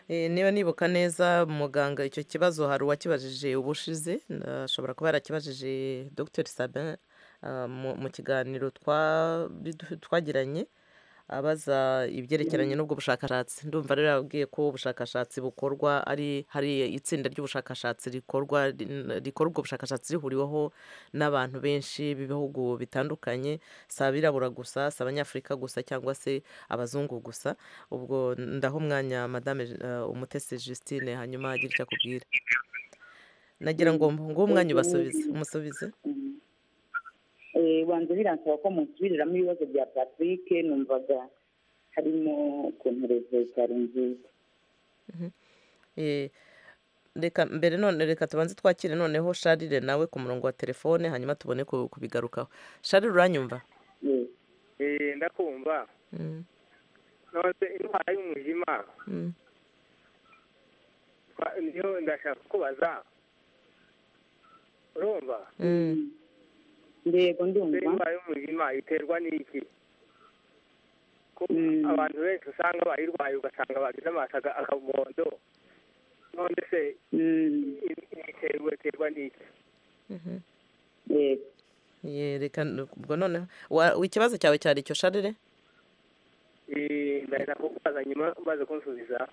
Eh, niba nibuka neza muganga icyo kibazo hari uwakibajije ubushize ashobora kuba yarakibajije dr sabin ah, mu- mu kiganiro twa- bidu- twagiranye abaza ibyerekeranye Mhm. n'ubwo bushakashatsi ndumva rero yababwiye ko ubushakashatsi bukorwa ari hari itsinda ry'ubushakashatsi rikorwa rin- rikora ubwo bushakashatsi rihuriweho n'abantu benshi b'ibihugu bitandukanye si abirabura gusa si abanyafurika gusa cyangwa se abazungu gusa ubwo ndaho umwanya madame eh, umutesi justine hanyuma agira icyo akubwira nagira ngo nguhe umwanya ubasubize umusubize Eh, banza biransaba ko musubiramo ibibazo bya patrick numvaga harimo ukuntu leta itari nziza Eh, reka mbere none reka tubanze twakire noneho sharire nawe ku murongo wa telefone hanyuma tubone ku- kubigarukaho sharire uranyumva Eh, ndakumva Mm, none indwara y'umwijima mm. twa- niyo ndashaka kubaza urumva yego ndumva indwara y'umwijima iterwa n'iki ko abantu benshi usanga bayirwaye ugasanga bagize amaso aga- akabondo none se i- iterwa iterwa n'iki Mhm. yego Ye, reka n- ubwo noneho wa- ikibazo cyawe cyari icyo sharire Eh, ndahita kukubaza nyuma umaze kunsubiza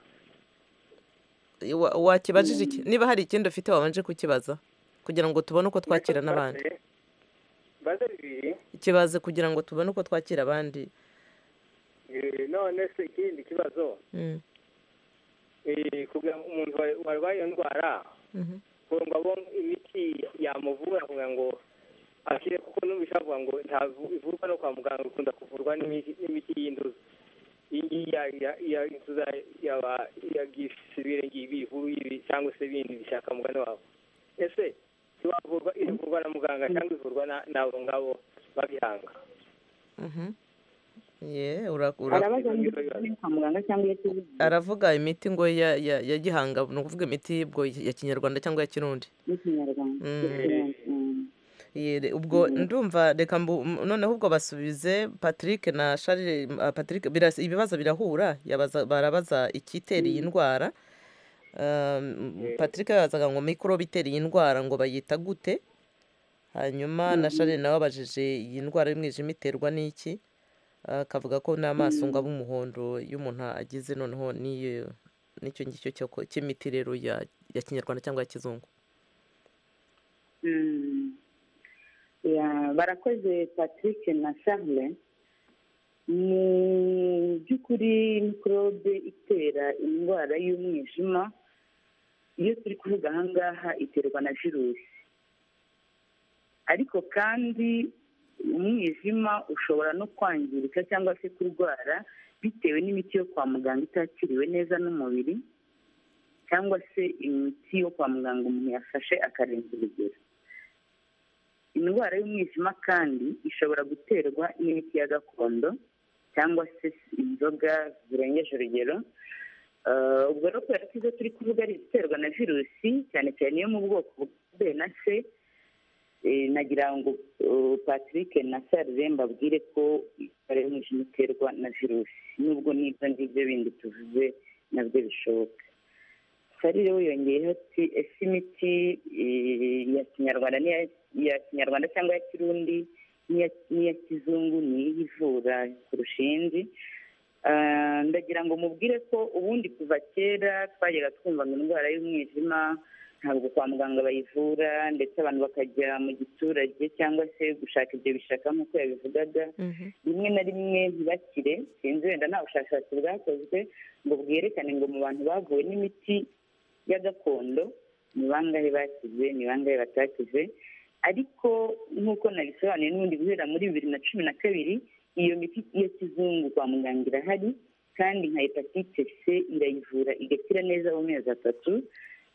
Eh, wa- wakibajije iki niba hari ikindi ufite wabanje kukibaza kugira ngo tubone uko twakira n'abandi mbaze bibiri ikibazo kugira ngo tubone uko twakira abandi Eh, none se ikindi kibazo Mm, Eh, kugira ngo umuntu wa- warwaye iyo ndwara mhm. kugira ngo abone imiti yamuvura kugira ngo akire kuko n'umwisha avuga ngo ntabwo ivurwa no kwa muganga ikunda kuvurwa n'imiti n'imiti y'induzi iyi ngiyi ya- ya- ya inzuza yaba iya gisivire ngibi ivuru ibi cyangwa se ibindi bishaka mugani wawe ese ntiwavurwa ivurwa na muganga cyangwa ivurwa na- n'abo ngabo babihanga Mhm. Ye, ura- ura- arabaza niba ari kwa muganga cyangwa iyo tuzi aravuga imiti ngo ya ya- ya gihanga ni ukuvuga imiti ubwo ya kinyarwanda cyangwa ya kirundi n'ikinyarwanda Mm. Ye, re- ubwo ndumva reka mbu- m- noneho ubwo basubize patrick na sharire m- ah, patrick birasa- ibibazo birahura yabaza- barabaza ikitera iyi ndwara patrick yabazaga ngo mikorobe itera iyi ndwara ngo bayita gute hanyuma na sharine nawe abajije iyi ndwara y'umwijima iterwa n'iki akavuga ko n'amaso ngo aba umuhondo y'umuntu agize noneho n'iyo n'icyo ngicyo cyo- cy'imiti rero ya ya kinyarwanda cyangwa ya kizungu Mm. Ya, barakoze patrick na charle mu by'ukuri mikorobe itera indwara y'umwijima iyo turi kuvuga aha ngaha iterwa na virusi ariko kandi umwijima ushobora no kwangirika cyangwa se kurwara bitewe n'imiti yo kwa muganga itakiriwe neza n'umubiri cyangwa se imiti yo kwa muganga umuntu yafashe akarenza urugero indwara y'umwijima kandi ishobora guterwa n'imiti ya gakondo cyangwa se inzoga zirengeje urugero Eh, ubwo rero kubera ko izo turi kuvuga ari iziterwa na virusi cyane cyane iyo mu bwoko bwa b na c eh, nagira ngo eh, patrick na sarire mbabwire ko indwara y'umwijima iterwa na virusi nubwo n'ibyo ngibyo bindi tuvuze nabyo bishoboka sarire we yongeyeho ati ese imiti eh, ya kinyarwanda n'iya- ya kinyarwanda cyangwa ya kirundi n'iya n'iya kizungu ni ivura kurusha iyindi Ah, ndagira ngo mubwire ko ubundi kuva kera twajyaga twumva ngo indwara y'umwijima ntabwo kwa muganga bayivura ndetse abantu bakajya mu giturage cyangwa se gushaka ibyo bishaka nk'uko yabivugaga rimwe na rimwe ntibakire sinzi wenda nta bushakashatsi bwakozwe ngo bwerekane ngo mu bantu bavuwe n'imiti ya gakondo ni bangahe bakize ni bangahe batakize ariko nk'uko nabisobanuye n'ubundi guhera muri bibiri na cumi na kabiri iyo miti ya kizungu kwa muganga irahari kandi nka hepatite c irayivura igakira neza mu mezi atatu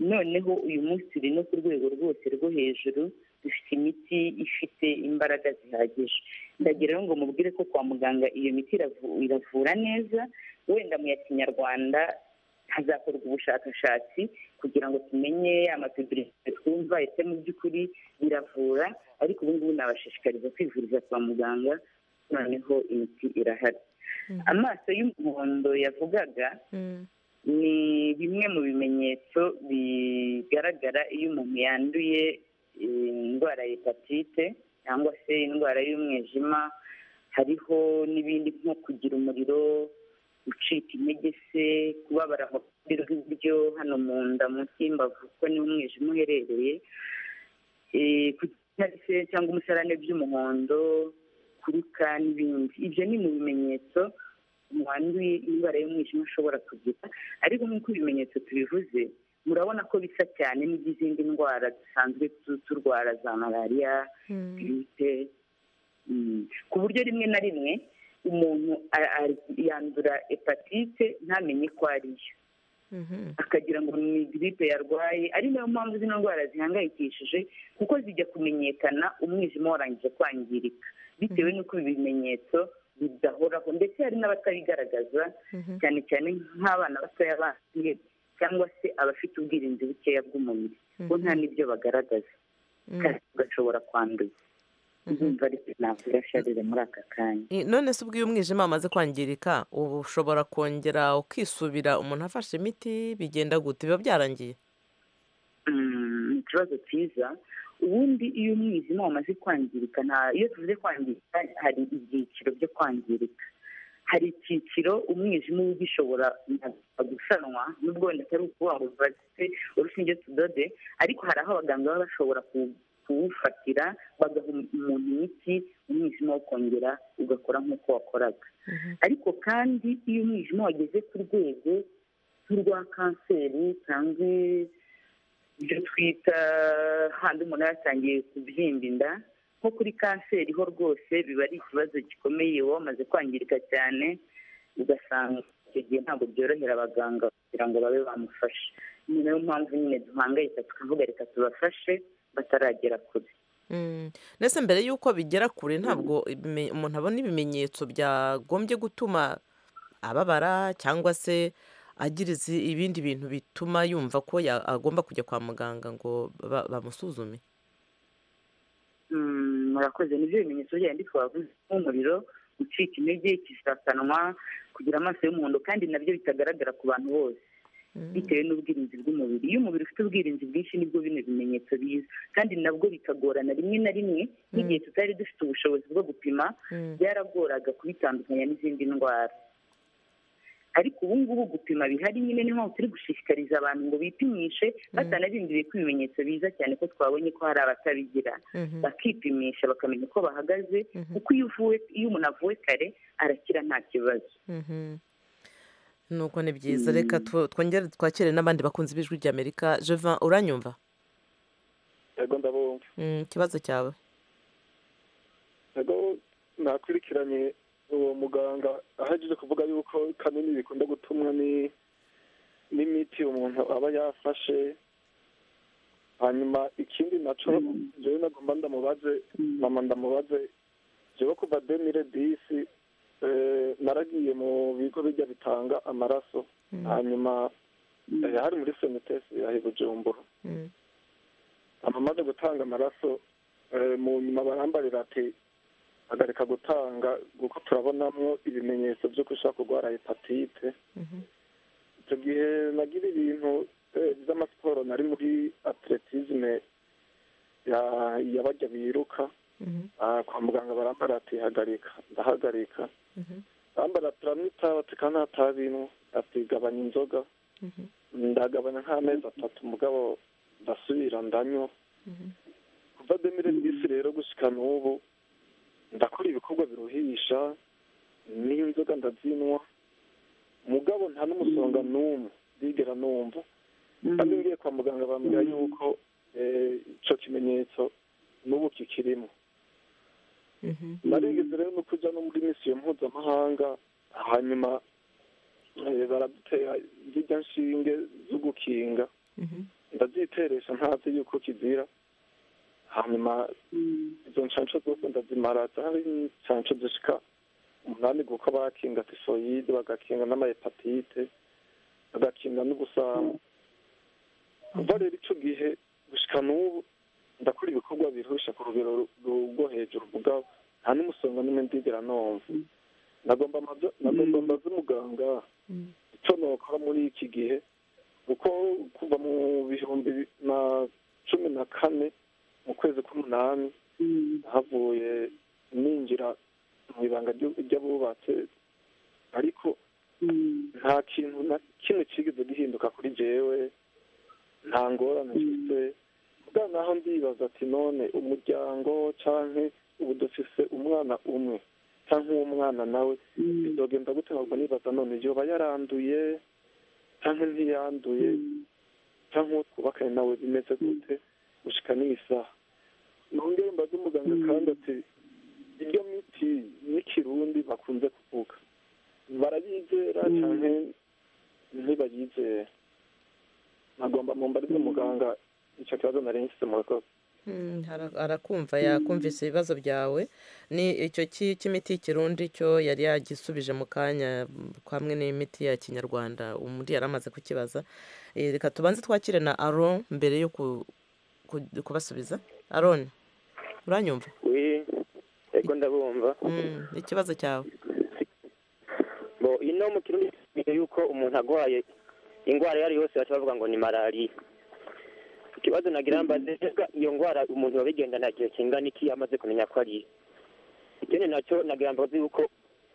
noneho uyu munsi turi no ku rwego rwose rwo hejuru dufite imiti ifite imbaraga zihagije ndagira rero ngo mubwire ko kwa muganga iyo miti iravu- iravura neza wenda mu ya kinyarwanda hazakorwa ubushakashatsi kugira ngo tumenye amapibiriti twumva ese mu by'ukuri biravura ariko ubu ngubu nabashishikariza kwivuriza kwa muganga noneho imiti irahari amaso y'umuhondo yavugaga ni bimwe mu bimenyetso bigaragara iyo umuntu yanduye eh, indwara ya hepatite cyangwa se indwara y'umwijima hariho n'ibindi nko kugira umuriro gucika intege se kubabara mu ruhande rw'iburyo hano mu nda munsi y'imbavu kuko niho umwijima uherereye Eh, kugira se cyangwa umusarane by'umuhondo kuruka n'ibindi ibyo ni mu bimenyetso umuntu wanduye indwara y'umwijima ashobora kugira ariko nk'uko ibimenyetso tubivuze murabona ko bisa cyane n'iby'izindi ndwara dusanzwe tu- turwara za malariya giripe mm, ku buryo rimwe na rimwe umuntu a- a- yandura hepatite ntamenye ko ari yo akagira ngo ni giripe yarwaye ari nayo mpamvu zino ndwara zihangayikishije kuko zijya kumenyekana umwijima warangije kwangirika bitewe n'uko ibi bimenyetso bidahoraho ndetse hari n'abatabigaragaza cyane cyane nk'abana batoya banduye cyangwa se abafite ubwirinzi bukeya bw'umubiri bo nta n'ibyo bagaragaza kandi ugashobora kwanduza ndumva ariko navuga sharire muri aka kanya I- none se ubwo iyo umwijima wamaze kwangirika uba ushobora kongera ukisubira umuntu afashe imiti bigenda gute biba byarangiye Mm, ni ikibazo cyiza ubundi iyo umwijima wamaze kwangirika nta- iyo tuvuze kwangirika hari ibyiciro byo kwangirika hari icyiciro umwijima uba ugishobora na- gusanwa n'ubwo wenda atari ukuvuga ngo bafite urushinge tudode ariko hari aho abaganga baba bashobora ku- kuwufatira bagaha umuntu imiti umwijima wo kongera ugakora nk'uko wakoraga ariko kandi iyo umwijima wageze ku rwego nk'urwa kanseri cyangwa ibyo twita handi umuntu yatangiye kubyimba inda nko kuri kanseri ho rwose biba ari ikibazo gikomeye uba wamaze kwangirika cyane ugasanga icyo gihe ntabwo byorohera abaganga kugira ngo babe bamufashe ni nayo mpamvu nyine duhangayika tukavuga reka tubafashe bataragera kure Mm. ndetse mbere y'uko bigera kure ntabwo ibime- umuntu abona ibimenyetso byagombye gutuma ababara cyangwa se agira izi- ibindi bintu bituma yumva ko ya- agomba kujya kwa muganga ngo ba- bamusuzume Mm, murakoze nibyo bimenyetso byandi twavuze nk'umuriro gucika intege ikisakanwa kugira amaso y'umuhondo kandi nabyo bitagaragara ku bantu bose bitewe n'ubwirinzi bw'umubiri iyo umubiri ufite ubwirinzi bwinshi nibwo bino bimenyetso biza kandi nabwo bikagorana rimwe na rimwe n'igihe tutari dufite ubushobozi bwo gupima byaragoraga kubitandukanya n'izindi ndwara ariko ubu ngubu gupima bihari nyine niho turi gushishikariza abantu ngo bipimishe batanabinduriye ko ibimenyetso biza cyane ko twabonye ko hari abatabigira bakipimisha bakamenya uko bahagaze kuko iyo uvuwe iyo umuntu avuwe kare arakira nta kibazo nuko ni byiza reka twongere twakire n'abandi bakunzi b'ijwi ry'amerika jevan uranyumva yego ndabumva ikibazo cyawe yego nakurikiranye uwo muganga ahejeje kuvuga yuko kanini bikunda gutumwa n'imiti umuntu aba yafashe hanyuma ikindi nacyo jewe nagomba ndamubaze mama ndamubaze jewe kuva demire disi naragiye mu bigo bijya bitanga amaraso hanyuma hari muri senitesi yahe bujumbura amamaze gutanga amaraso mu nyuma barambarira ati hagarika gutanga kuko turabonamo ibimenyetso by'uko ushobora kurwara hepatite icyo gihe nagira ibintu by'amasiporo nari muri atletisme y'abajya biruka kwa muganga barambara ati hagarika ndahagarika bambara turamwitaho tukanatabi inwe ati gabanya inzoga ndagabanya nk'amezi atatu mugabo ndasubira ndanywa kuva demire bisi rero gushyika n'ubu ndakora ibikorwa biruhisha n'inzoga ndazinwa mugabo nta n'umusonga n'umwe ndigera numva kandi ngiye kwa muganga bambwira yuko icyo kimenyetso n'ubu kikirimo narigeze rero no kujya no muri misiyo mpuzamahanga hanyuma baradutera zirya nshinge zo gukinga ndaziteresha ntazi yuko kizira hanyuma izo nshansho zose ndazimara hari inshansho zishika umunani kuko bakinga tifoyide bagakinga n'amahepatite bagakinga n'ubusamu kuva rero icyo gihe gushika n'ubu ndakora ibikorwa birusha ku rugero rwo hejuru mugabo nta n'umusonga n'umwe ndigera numva nagomba mbaze umuganga icyo nokora muri iki gihe kuko kuva mu bihumbi na cumi na kane mu kwezi k'umunani havuye ninjira mu ibanga ry'abubatse ariko nta kintu na kimwe kigeze gihinduka kuri jewe nta ngorane mfite bwa naho ndibaza ati none umuryango cyangwa ubu dufise umwana umwe cyangwa uwo mwana nawe bizogenda gute ahubwo nibaza none yoba yaranduye cyangwa ntiyanduye cyangwa uwo twubakanye nawe bimeze gute gushyika n'isaha nongere mbaze umuganga kandi ati iyo miti n'ikirundi bakunze kuvuga barayizera cyane ntibayizera nagomba mumbarize muganga icyo kibazo nari nshyize mu rugo arakumva yakumvise ibibazo byawe ni icyo cy'imiti y'ikirundi cyo yari yagisubije mu kanya kamwe n'imiti ya kinyarwanda undi yari amaze kukibaza reka tubanze twakire na aro mbere yo kubasubiza aroni uranyumva yego ndabumva ikibazo cyawe ino mu kirundi yuko umuntu arwaye indwara iyo ari yose baca bavuga ngo ni malariya ikibazo nagira mbaze iyo ndwara umuntu wabigendana igihe kingana iki amaze kumenya ko ari ikindi nacyo nagira mbaze yuko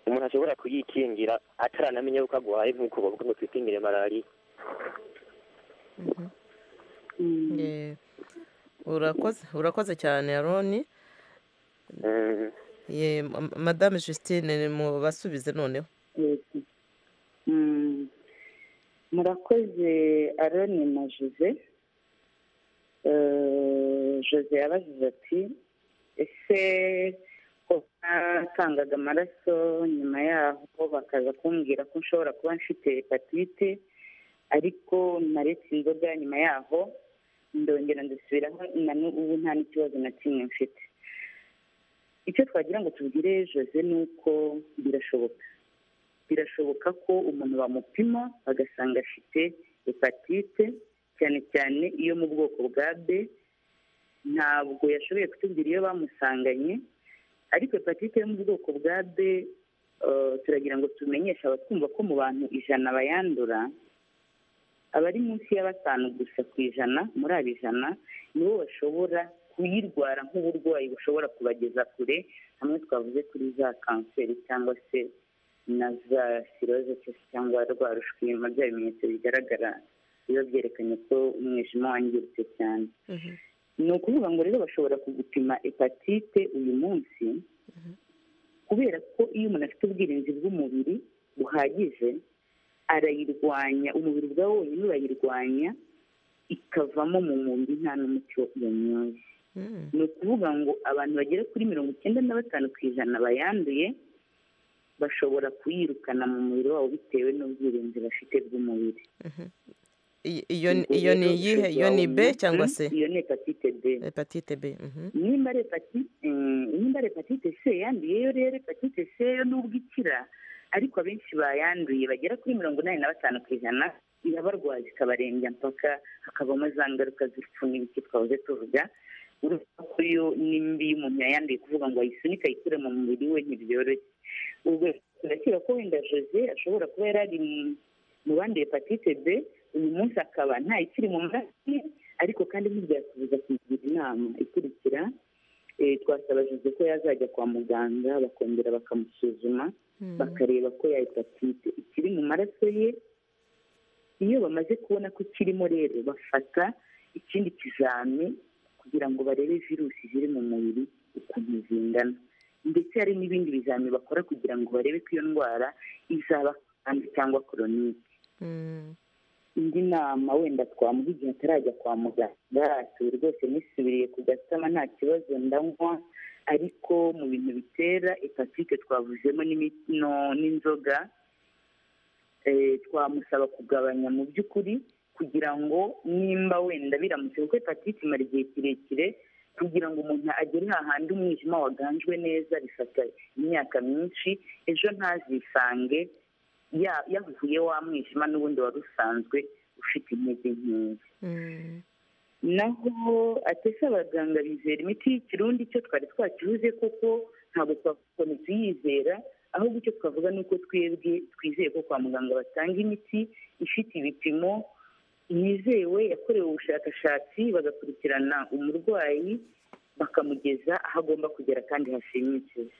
umuntu ashobora kuyikingira ataranamenya yuko agwaye nk'uko bavuga ngo twikingire malariya urakoze urakoze cyane aroni madame Justine mubasubize noneho murakoze aroni na jose jose yabajije ati ese ko natangaga amaraso nyuma yaho bakaza kumbwira ko nshobora kuba mfite hepatite ariko naretse inzoga nyuma yaho ndongera ndasubiraho na n'ubu nta n'ikibazo na kimwe mfite icyo twagira ngo tubwire jose ni uko birashoboka birashoboka ko umuntu bamupima bagasanga afite hepatite cyane cyane iyo mu bwoko bwa b ntabwo yashoboye kutubwira iyo bamusanganye ariko hepatite yo mu bwoko bwa b turagira ngo tumenyeshe abatwumva ko mu bantu ijana bayandura abari munsi ya batanu gusa ku ijana muri abo ijana nibo bashobora kuyirwara nk'uburwayi bushobora kubageza kure hamwe twavuze kuri za kanseri cyangwa se na za siroze cyangwa rwa rushwima bya bimenyetso bigaragara biba byerekanye ko umwijima wangiritse cyane ni ukuvuga ngo rero bashobora kugupima hepatite uyu munsi kubera ko iyo umuntu afite ubwirinzi bw'umubiri buhagije arayirwanya umubiri ubwawo wonyine urayirwanya ikavamo mu mubiri nta n'umuti yanyoye ni ukuvuga ngo abantu bagera kuri mirongo icyenda na batanu ku ijana bayanduye bashobora kuyirukana mu mubiri wabo bitewe n'ubwirinzi bafite bw'umubiri iyo ni iyihe iyo ni b cyangwa se iyo ni hepatite b hepatite b nimba ari hepatite nimba ari hepatite c yanduyeyo rero hepatite c yo nubwo ikira ariko abenshi bayanduye bagera kuri mirongo inani na batanu ku ijana irabarwaza ikabarembya mpaka hakabamo za ngaruka z'urupfu n'ibiki twahoze tuvuga urupfu ko yo ni mbi y'umuntu yayanduye kuvuga ngo ayisunika ayikure mu mubiri we ntibyoroshye ubwo turakira ko wenda jose ashobora kuba yari ari mu bandi hepatite b uyu munsi akaba ikiri mu maraso ariko kandi ntibyasubiza kugira inama ikurikira twasaba jose ko yazajya kwa muganga bakongera bakamusuzuma bakareba ko ya hepatite ikiri mu maraso ye iyo bamaze kubona ko ikirimo rero bafata ikindi kizami kugira ngo barebe virusi ziri mu mubiri ukuntu zingana ndetse hari n'ibindi bizami bakora kugira ngo barebe ko iyo ndwara izaba kandi cyangwa koronike indi nama wenda twamuha igihe atarajya kwa muganga atuye rwose nisubiriye ku gasama nta kibazo ndanywa ariko mu bintu bitera hepatite twavuzemo n'inzoga twamusaba kugabanya mu by'ukuri kugira ngo nimba wenda biramutse kuko hepatite imara igihe kirekire kugira ngo umuntu agere hahandi umwijima waganjwe neza bifata imyaka myinshi ejo ntazisange yavuye wa mwijima n'ubundi wari usanzwe ufite intege nkeya naho atese abaganga bizera imiti y'ikirundi cyo twari twakibuze koko ntabwo twakomeza tuyizera ahubwo icyo twavuga ni uko twebwe twizeye ko kwa muganga batanga imiti ifite ibipimo yizewe yakorewe ubushakashatsi bagakurikirana umurwayi bakamugeza aho agomba kugera kandi hashimishije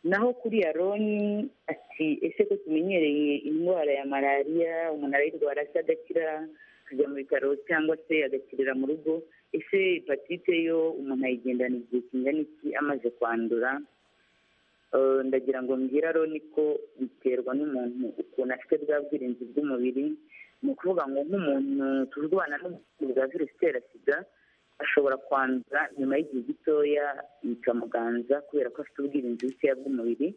naho kuri yaroni ati ese ko tumenyereye indwara ya malariya umuntu arayirwara se agakira akajya mu bitaro cyangwa se agakirira mu rugo ese hepatite yo umuntu ayigendana igihe kingana iki amaze kwandura ndagira ngo mbwira aroni ko biterwa n'umuntu ukuntu afite bwa bwirinzi bw'umubiri ni ukuvuga ngo nk'umuntu turwana n'ubuvuzi bwa virusi itera sida ashobora kwandura nyuma y'gihe gitoya bikamuganza kubera ko afite ubwirinzi bukeya bw'umubiri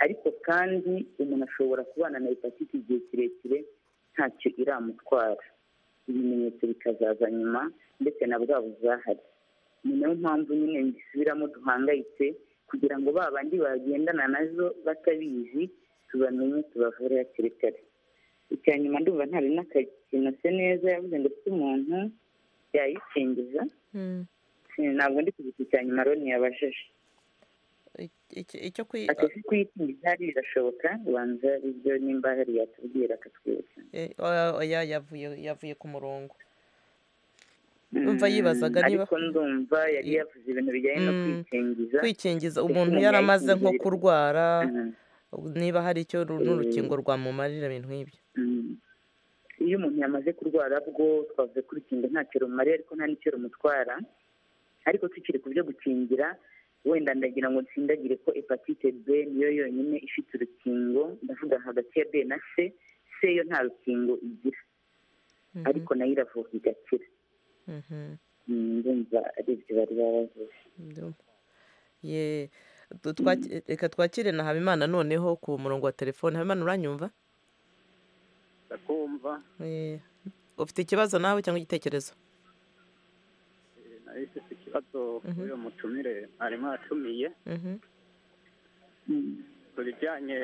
ariko kandi umuntu ashobora kubana na hepatite igihe kirekire ntacyo iramutwara ibimenyetso bikazaza nyuma ndetse na bwa buzahari ni nayo mpamvu nyine bisubiramo duhangayitse kugira ngo ba bandi bagendana nazo batabizi tubamenye tubavure hakiri kare icya nyuma ndumva ntari n'akakinose neza yavuze ngo ufite umuntu yayikingiza ntabwo ndi kugiti icya nyuma roni yabajije icyo ateze kuyikingiza birashoboka ubanza ibyo nimba hari yatubwira akatwibutsa oya yavuye yavuye ku murongo umva yibazaga niba ariko ndumva yari yavuze ibintu bijyanye no kwikingiza kwikingiza umuntu yari amaze nko kurwara niba hari icyo n'urukingo rwamumarira ibintu nk'ibyo iyo umuntu yamaze kurwara bwo twavuze ko urukingo ntacyo rumariye ariko nta n'icyo rumutwara ariko tukiri ku byo gukingira wenda ndagira ngo nsindagire ko hepatite b niyo yonyine ifite urukingo ndavuga hagati ya b na c c yo nta rukingo igira ariko nayo iravurwa igakira ndumva ari ibyo bari baravuze reka twakire na habimana noneho ku murongo wa telefone habimana uranyumva ndakumva ufite ikibazo nawe cyangwa igitekerezo nari ifite ikibazo kuri uyu mutumire arimo aratumiye ku bijyanye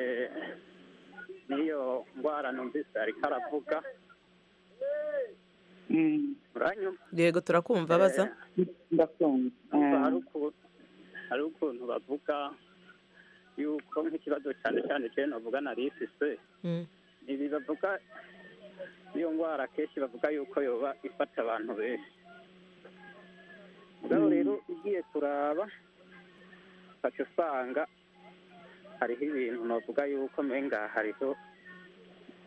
n'iyo ndwara numvise ariko aravuga uranyumva yego turakumva baza ndakumva hari ukuntu bavuga yuko nk'ikibazo cyane cyane cyane navuga na rifise ibi bavuga iyo ngo ndwara akenshi bavuga yuko yoba ifata abantu benshi mugabo rero ugiye kuraba ukaca usanga hariho ibintu bavuga yuko menga hariho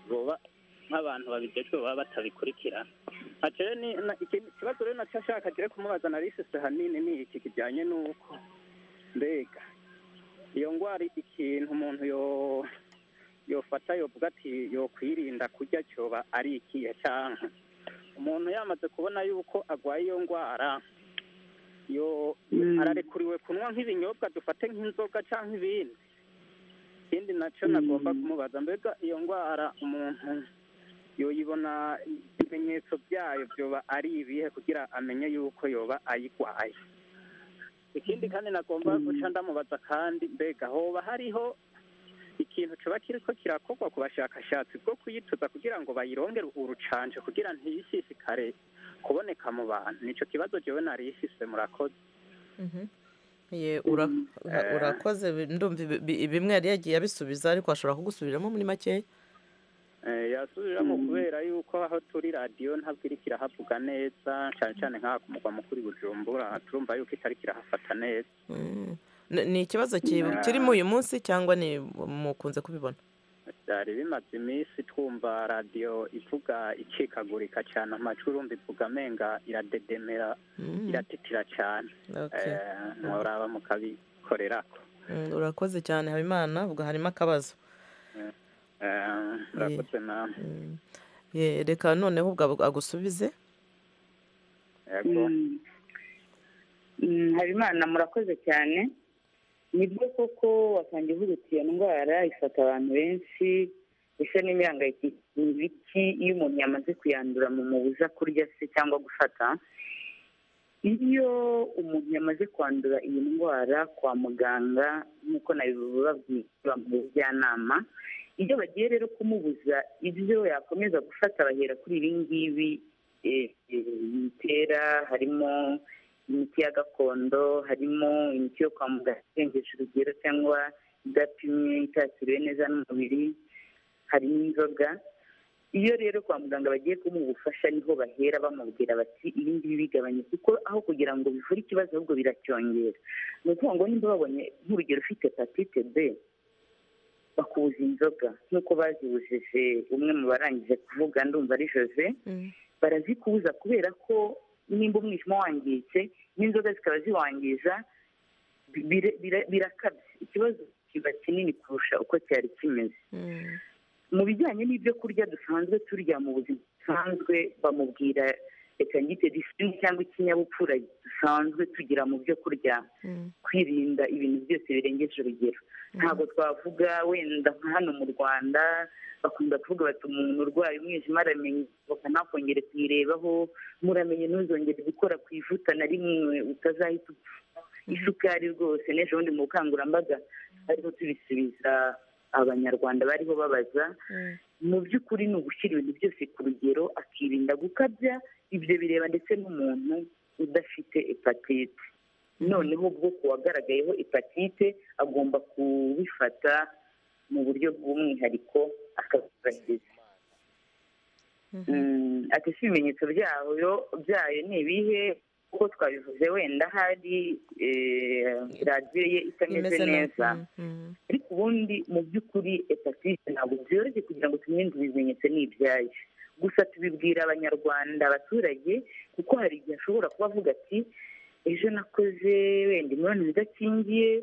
boba nk'abantu babijejwe baba batabikurikirana Ati rero ni- na- ikindi kibazo rero nacyo ashaka agire kumubaza na risisi hanini ni iki kijyanye n'uko mbega iyo ndwara ikintu umuntu yo yofata yovuga ati yokwirinda kurya cyoba ari ikihe cyangwa umuntu yamaze kubona yuko agwaye iyo ndwara yo ararekuriwe kunywa nk'ibinyobwa dufate nk'inzoga cyangwa ibindi ikindi nacyo nagomba kumubaza mbega iyo ndwara umuntu yoyibona ibimenyetso byayo byoba ari ibihe kugira amenye yuko yoba ayirwaye ikindi kandi nagomba guca ndamubaza kandi mbega hoba hariho ikintu kiba kiriko kirakorwa ku bashakashatsi bwo kuyituza kugira ngo bayirongere urucanje kugira ntiyisisikare kuboneka mu bantu nicyo kibazo jewe nari ifise murakoze Mhm. Ye, ura- ura- urakoze bi- ndumva ibi- bi- bimwe yari yagiye abisubiza ariko ashobora kugusubiramo muri makeya Eh, yasubiramo kubera yuko aho turi radiyo ntabwo iri kirahavuga neza cyane cyane nk'aha ku mugwa mukuru i bujumbura turumva yuko itari kirahafata neza Ni- ni ikibazo ki- Ah. kirimo uyu munsi cyangwa ni mukunze kubibona byari bimaze iminsi twumva radiyo ivuga icikagurika cyane amajwi urumva ivuga amenga iradedemera Mm. iratitira cyane Okay. Eh, muraba mukabikorerako Mm, urakoze cyane habimana ubwo harimo akabazo Eh, eh, murakoze namwe Ye, reka noneho ubwo agu- agusubize yego Mm, habimana murakoze cyane nibwo koko wasangiye uvuga uti iyo ndwara ifata abantu benshi bisa n'imihangayikishije ibiki iyo umuntu yamaze kuyandura mu mubuza kurya se cyangwa gufata iyo umuntu yamaze kwandura iyi ndwara kwa muganga nk'uko nabibabwira mu bujyanama iyo bagiye rero kumubuza ibyo yakomeza gufata bahera kuri ibi ngibi eh, eh, bitera harimo imiti ya gakondo harimo imiti yo kwa muganga irengeje urugero cyangwa idapimye itakiriwe neza n'umubiri hari n'inzoga iyo rero kwa muganga bagiye kumuha ubufasha niho bahera bamubwira bati ibi ngibi bigabanye kuko aho kugira ngo bivure ikibazo ahubwo biracyongera ni ukuvuga ngo niba babonye nk'urugero ufite hepatite b bakubuza inzoga nk'uko bazibujije umwe mu barangije kuvuga ndumva ari jose barazikubuza kubera ko nimba umwijima wangiritse n'inzoga zikaba ziwangiza bi- bire- bire- birakabye ikibazo kiba kinini kurusha uko cyari kimeze mu bijyanye n'ibyo kurya dusanzwe turya mu buzima busanzwe bamubwira reka ngite disipurine cyangwa ikinyabupfura dusanzwe tugira mu byo kurya kwirinda ibintu byose birengeje urugero ntabwo twavuga wenda nka hano mu rwanda bakunda kuvuga bati umuntu urwaye umwijima aramenye inzoka ntakongere kuyirebaho muramenye ntuzongere gukora ku ivuta na rimwe utazahita upfa isukari rwose n'ejo bundi mu bukangurambaga ariho tubisubiza abanyarwanda bariho babaza mu by'ukuri ni ugushyira ibintu byose ku rugero akirinda gukabya ibyo bireba ndetse n'umuntu udafite hepatite noneho ubwo ku wagaragayeho hepatite agomba kubifata mu buryo bw'umwihariko akabwubahiriza Mm, ati si ibimenyetso byayo byayo ni ibihe kuko twabivuze wenda hari eh, radiyo ye itameze neza ariko ubundi mu by'ukuri hepatite ntabwo byoroshye kugira ngo tumenye ngo ibimenyetso ni ibyayo gusa tubibwira abanyarwanda abaturage kuko hari igihe ashobora kuba avuga ati ejo nakoze wenda imibonano idakingiye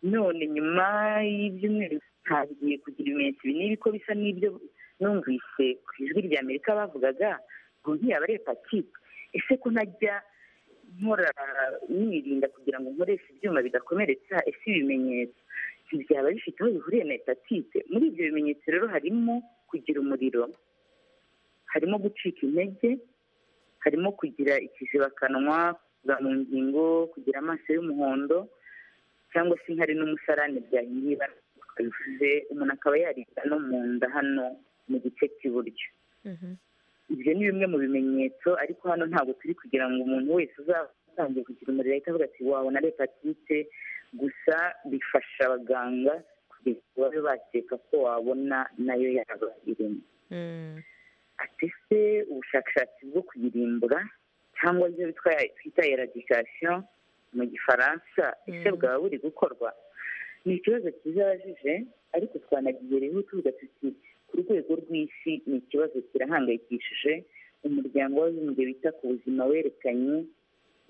none nyuma y'ibyumweru ntangiye kugira ibimenyetso ibi n'ibi ko bisa n'ibyo numvise ku ijwi rya amerika bavugaga ngo ntiyaba ari hepatite ese ko ntajya nkora nirinda kugira ngo nkoreshe ibyuma bigakomeretsa ese ibimenyetso ibi byaba bifite aho bihuriye na hepatite muri ibyo bimenyetso rero harimo kugira umuriro harimo gucika intege harimo kugira ikizibakanwa kuva mu ngingo kugira amaso y'umuhondo cyangwa se inkari n'umusarane byahingiye ibara twabivuze umuntu akaba yaribwa no mu nda hano mu gice cy'iburyo ibyo ni bimwe mu bimenyetso ariko hano ntabwo turi kugira ngo umuntu wese uzatangiye kugira umuriro ahita avuga ati wawe na hepatite gusa bifasha abaganga kugira ngo babe bakeka ko wabona nayo yaba irimo afise ubushakashatsi bwo kuyirimbura cyangwa ibyo bitwa twita eradikasiyo mu gifaransa ese bwaba buri gukorwa ni ikibazo kizabajije ariko twanagiye rero tuvuga tuti ku rwego rw'isi ni ikibazo kirahangayikishije umuryango w'abibumbye wita ku buzima werekanye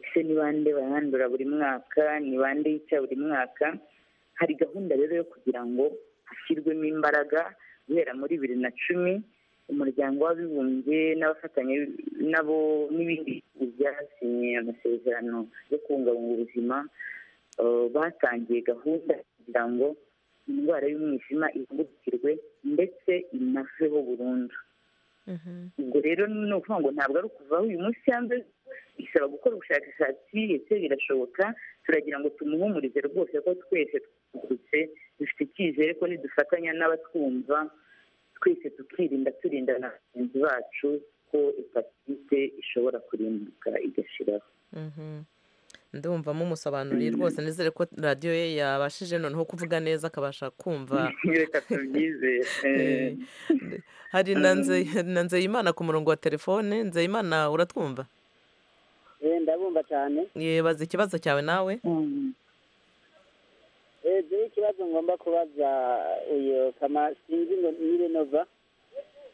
ese ni bande bahandura buri mwaka ni bande yica buri mwaka hari gahunda rero yo kugira ngo hashyirwemo imbaraga guhera muri bibiri na cumi umuryango w'abibumbye n'abafatanya nabo n'ibindi byasinye amasezerano yo kubungabunga ubuzima eh, batangiye gahunda kugira ngo indwara y'umwijima ihagurukirwe ndetse inaveho burundu ubwo rero ni ukuvuga ngo ntabwo ari ukuvaho uyu munsi yanze bisaba gukora ubushakashatsi ese birashoboka turagira ngo tumuhumurize rwose ko twese twungutse dufite icyizere ko nidufatanya n'abatwumva twese tukirinda turinda na bagenzi bacu ko hepatite ishobora kurimbuka igashiraho ndumva mumusobanuriye rwose nizere ko radiyo ye yabashije noneho kuvuga neza akabasha kumva reka tubyizere hari na Nze- na nzeyimana ku murongo wa telefone nzeyimana uratwumva Eh, ndabumva cyane yebaza ikibazo cyawe nawe Eh, dore ikibazo ngomba kubaza uyu kama sinzi ngo nirenova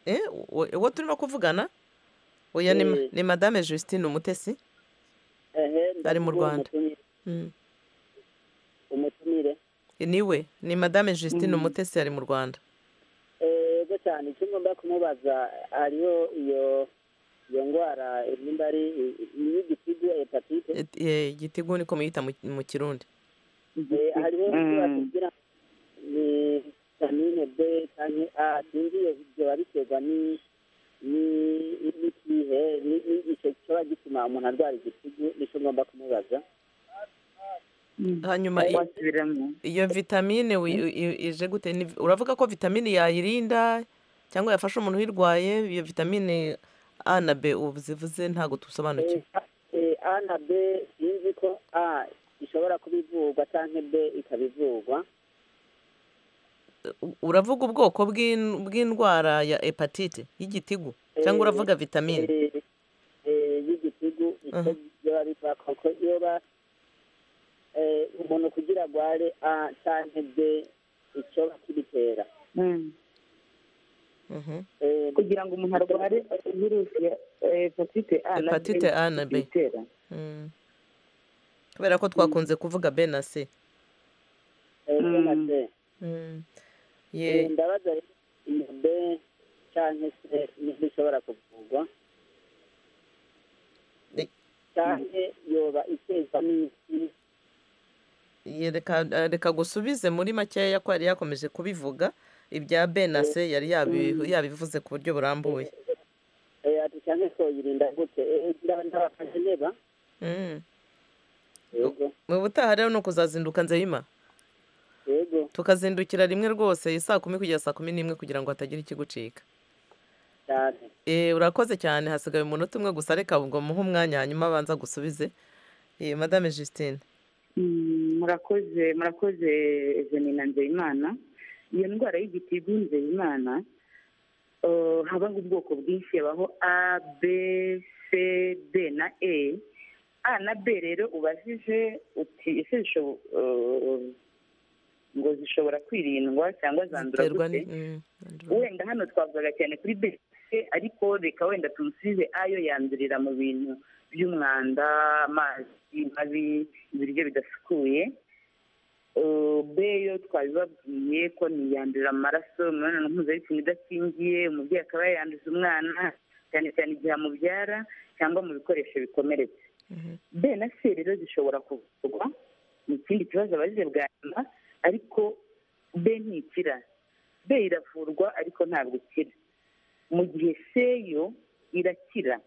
Eh, uwo uwo turimo kuvugana oya ni ma- Eh. ni madame justine umutesi Ari mu Rwanda. Mm. umutumire niwe ni madame justine umutesi ari mu rwanda Eh, yego cyane icyo ngomba kumubaza hariho iyo iyo ndwara nimba ari iy'igitigu hepatite Eh, igitigu niko muyita mu- mu kirundi Eh, hariho icyo bagira ni vitamine b cyangwa a sinzi iyo ibyo babiterwa ni ni- ni- n'ikihe ni- ni icyo kiba gituma umuntu arwara igitigu nicyo ngomba kumubaza hanyuma i- iyo vitamine wi- i- i- ije gute Ni- uravuga ko vitamine yayirinda cyangwa yafasha umuntu uyirwaye iyo vitamine a na b ubu zivuze ntabwo tusobanukiwe Eh, a na b sinzi ko a ishobora kuba ivurwa cyangwa b ikaba ivurwa U- uravuga ubwoko bw'in- bw'indwara ya hepatite y'igitigu cyangwa Eh, uravuga vitamine eh, eh, y'igitigu icyo biba biva kuko iyo ba eh, umuntu kugira agware a cyangwa b icyo bakibitera kugira ngo umuntu arware virusi ya eh, hepatite a na B hepatite a na b itera Mm. kubera ko twakunze kuvuga b na c ese na se Mm. Eh, Ye- ndabaza rero iyo b cyangwa se niho ishobora kuvurwa cyangwa yoba itezwa n'isi ye, reka eh, reka gusubize muri makeya ko yari yakomeje kubivuga ibya b na c yari yabi- Mm. yabivuze ku buryo burambuye Eh, ati cyangwa se yirinda gute Eh, ndaba ndabafashe neba Mm. yego mu butaha rero ni ukuzazinduka nzeyima yego tukazindukira rimwe rwose saa kumi kugera saa kumi n'imwe kugira ngo hatagira ikigucika cyane Eh, urakoze cyane hasigaye umunota umwe gusa reka ubwo muhe umwanya hanyuma abanza gusubize Eh, madame justine Mm, murakoze murakoze jeni na nzeyimana iyo ndwara y'igitigu nzeyimana eh, habaho ubwoko bwinshi habaho a b c d na e a na b rero ubajije uti ese zishobo- eh, ngo zishobora kwirindwa cyangwa zandura Ziterwa gute ni- mm, wenda hano twavugaga cyane kuri bese ariko reka wenda tumusubize ayo yandurira mu bintu by'umwanda amazi mabi ibiryo bidasukuye Eh, b yo twabibabwiye ko niyandurira mu maraso imibonano mpuzabitsina idakingiye umubyeyi akaba yayanduza umwana cyane cyane igihe amubyara cyangwa mu bikoresho bikomeretse b na c rero zishobora kuvurwa ni ikindi kibazo abazize bwa nyuma ariko b ntikira b iravurwa ariko ntabwo ikira mu gihe c yo irakira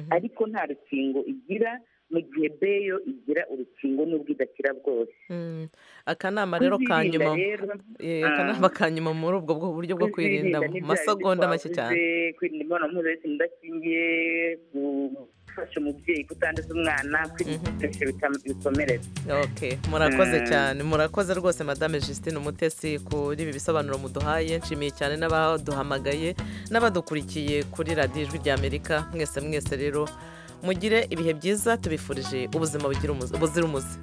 ariko nta rukingo igira mu gihe b yo igira urukingo n'ubwo idakira bwose akanama rero ka nyuma Eh, akanama ka nyuma muri ubwo bwo buryo bwo kwirinda mu masegonda make cyane kwirinda imibonano mpuzabitsina idakingiye gufasha umubyeyi kutanduza umwana kwirinda ibikoresho bitam- bikomeretsa okay murakoze Mm. cyane murakoze rwose madame justine umutesi kuri ibi bisobanuro muduhaye nshimiye cyane n'abaduhamagaye n'abadukurikiye kuri radiyo ijwi ry'amerika mwese mwese rero mugire ibihe byiza tubifurije ubuzima bugira umuze- buzira umuze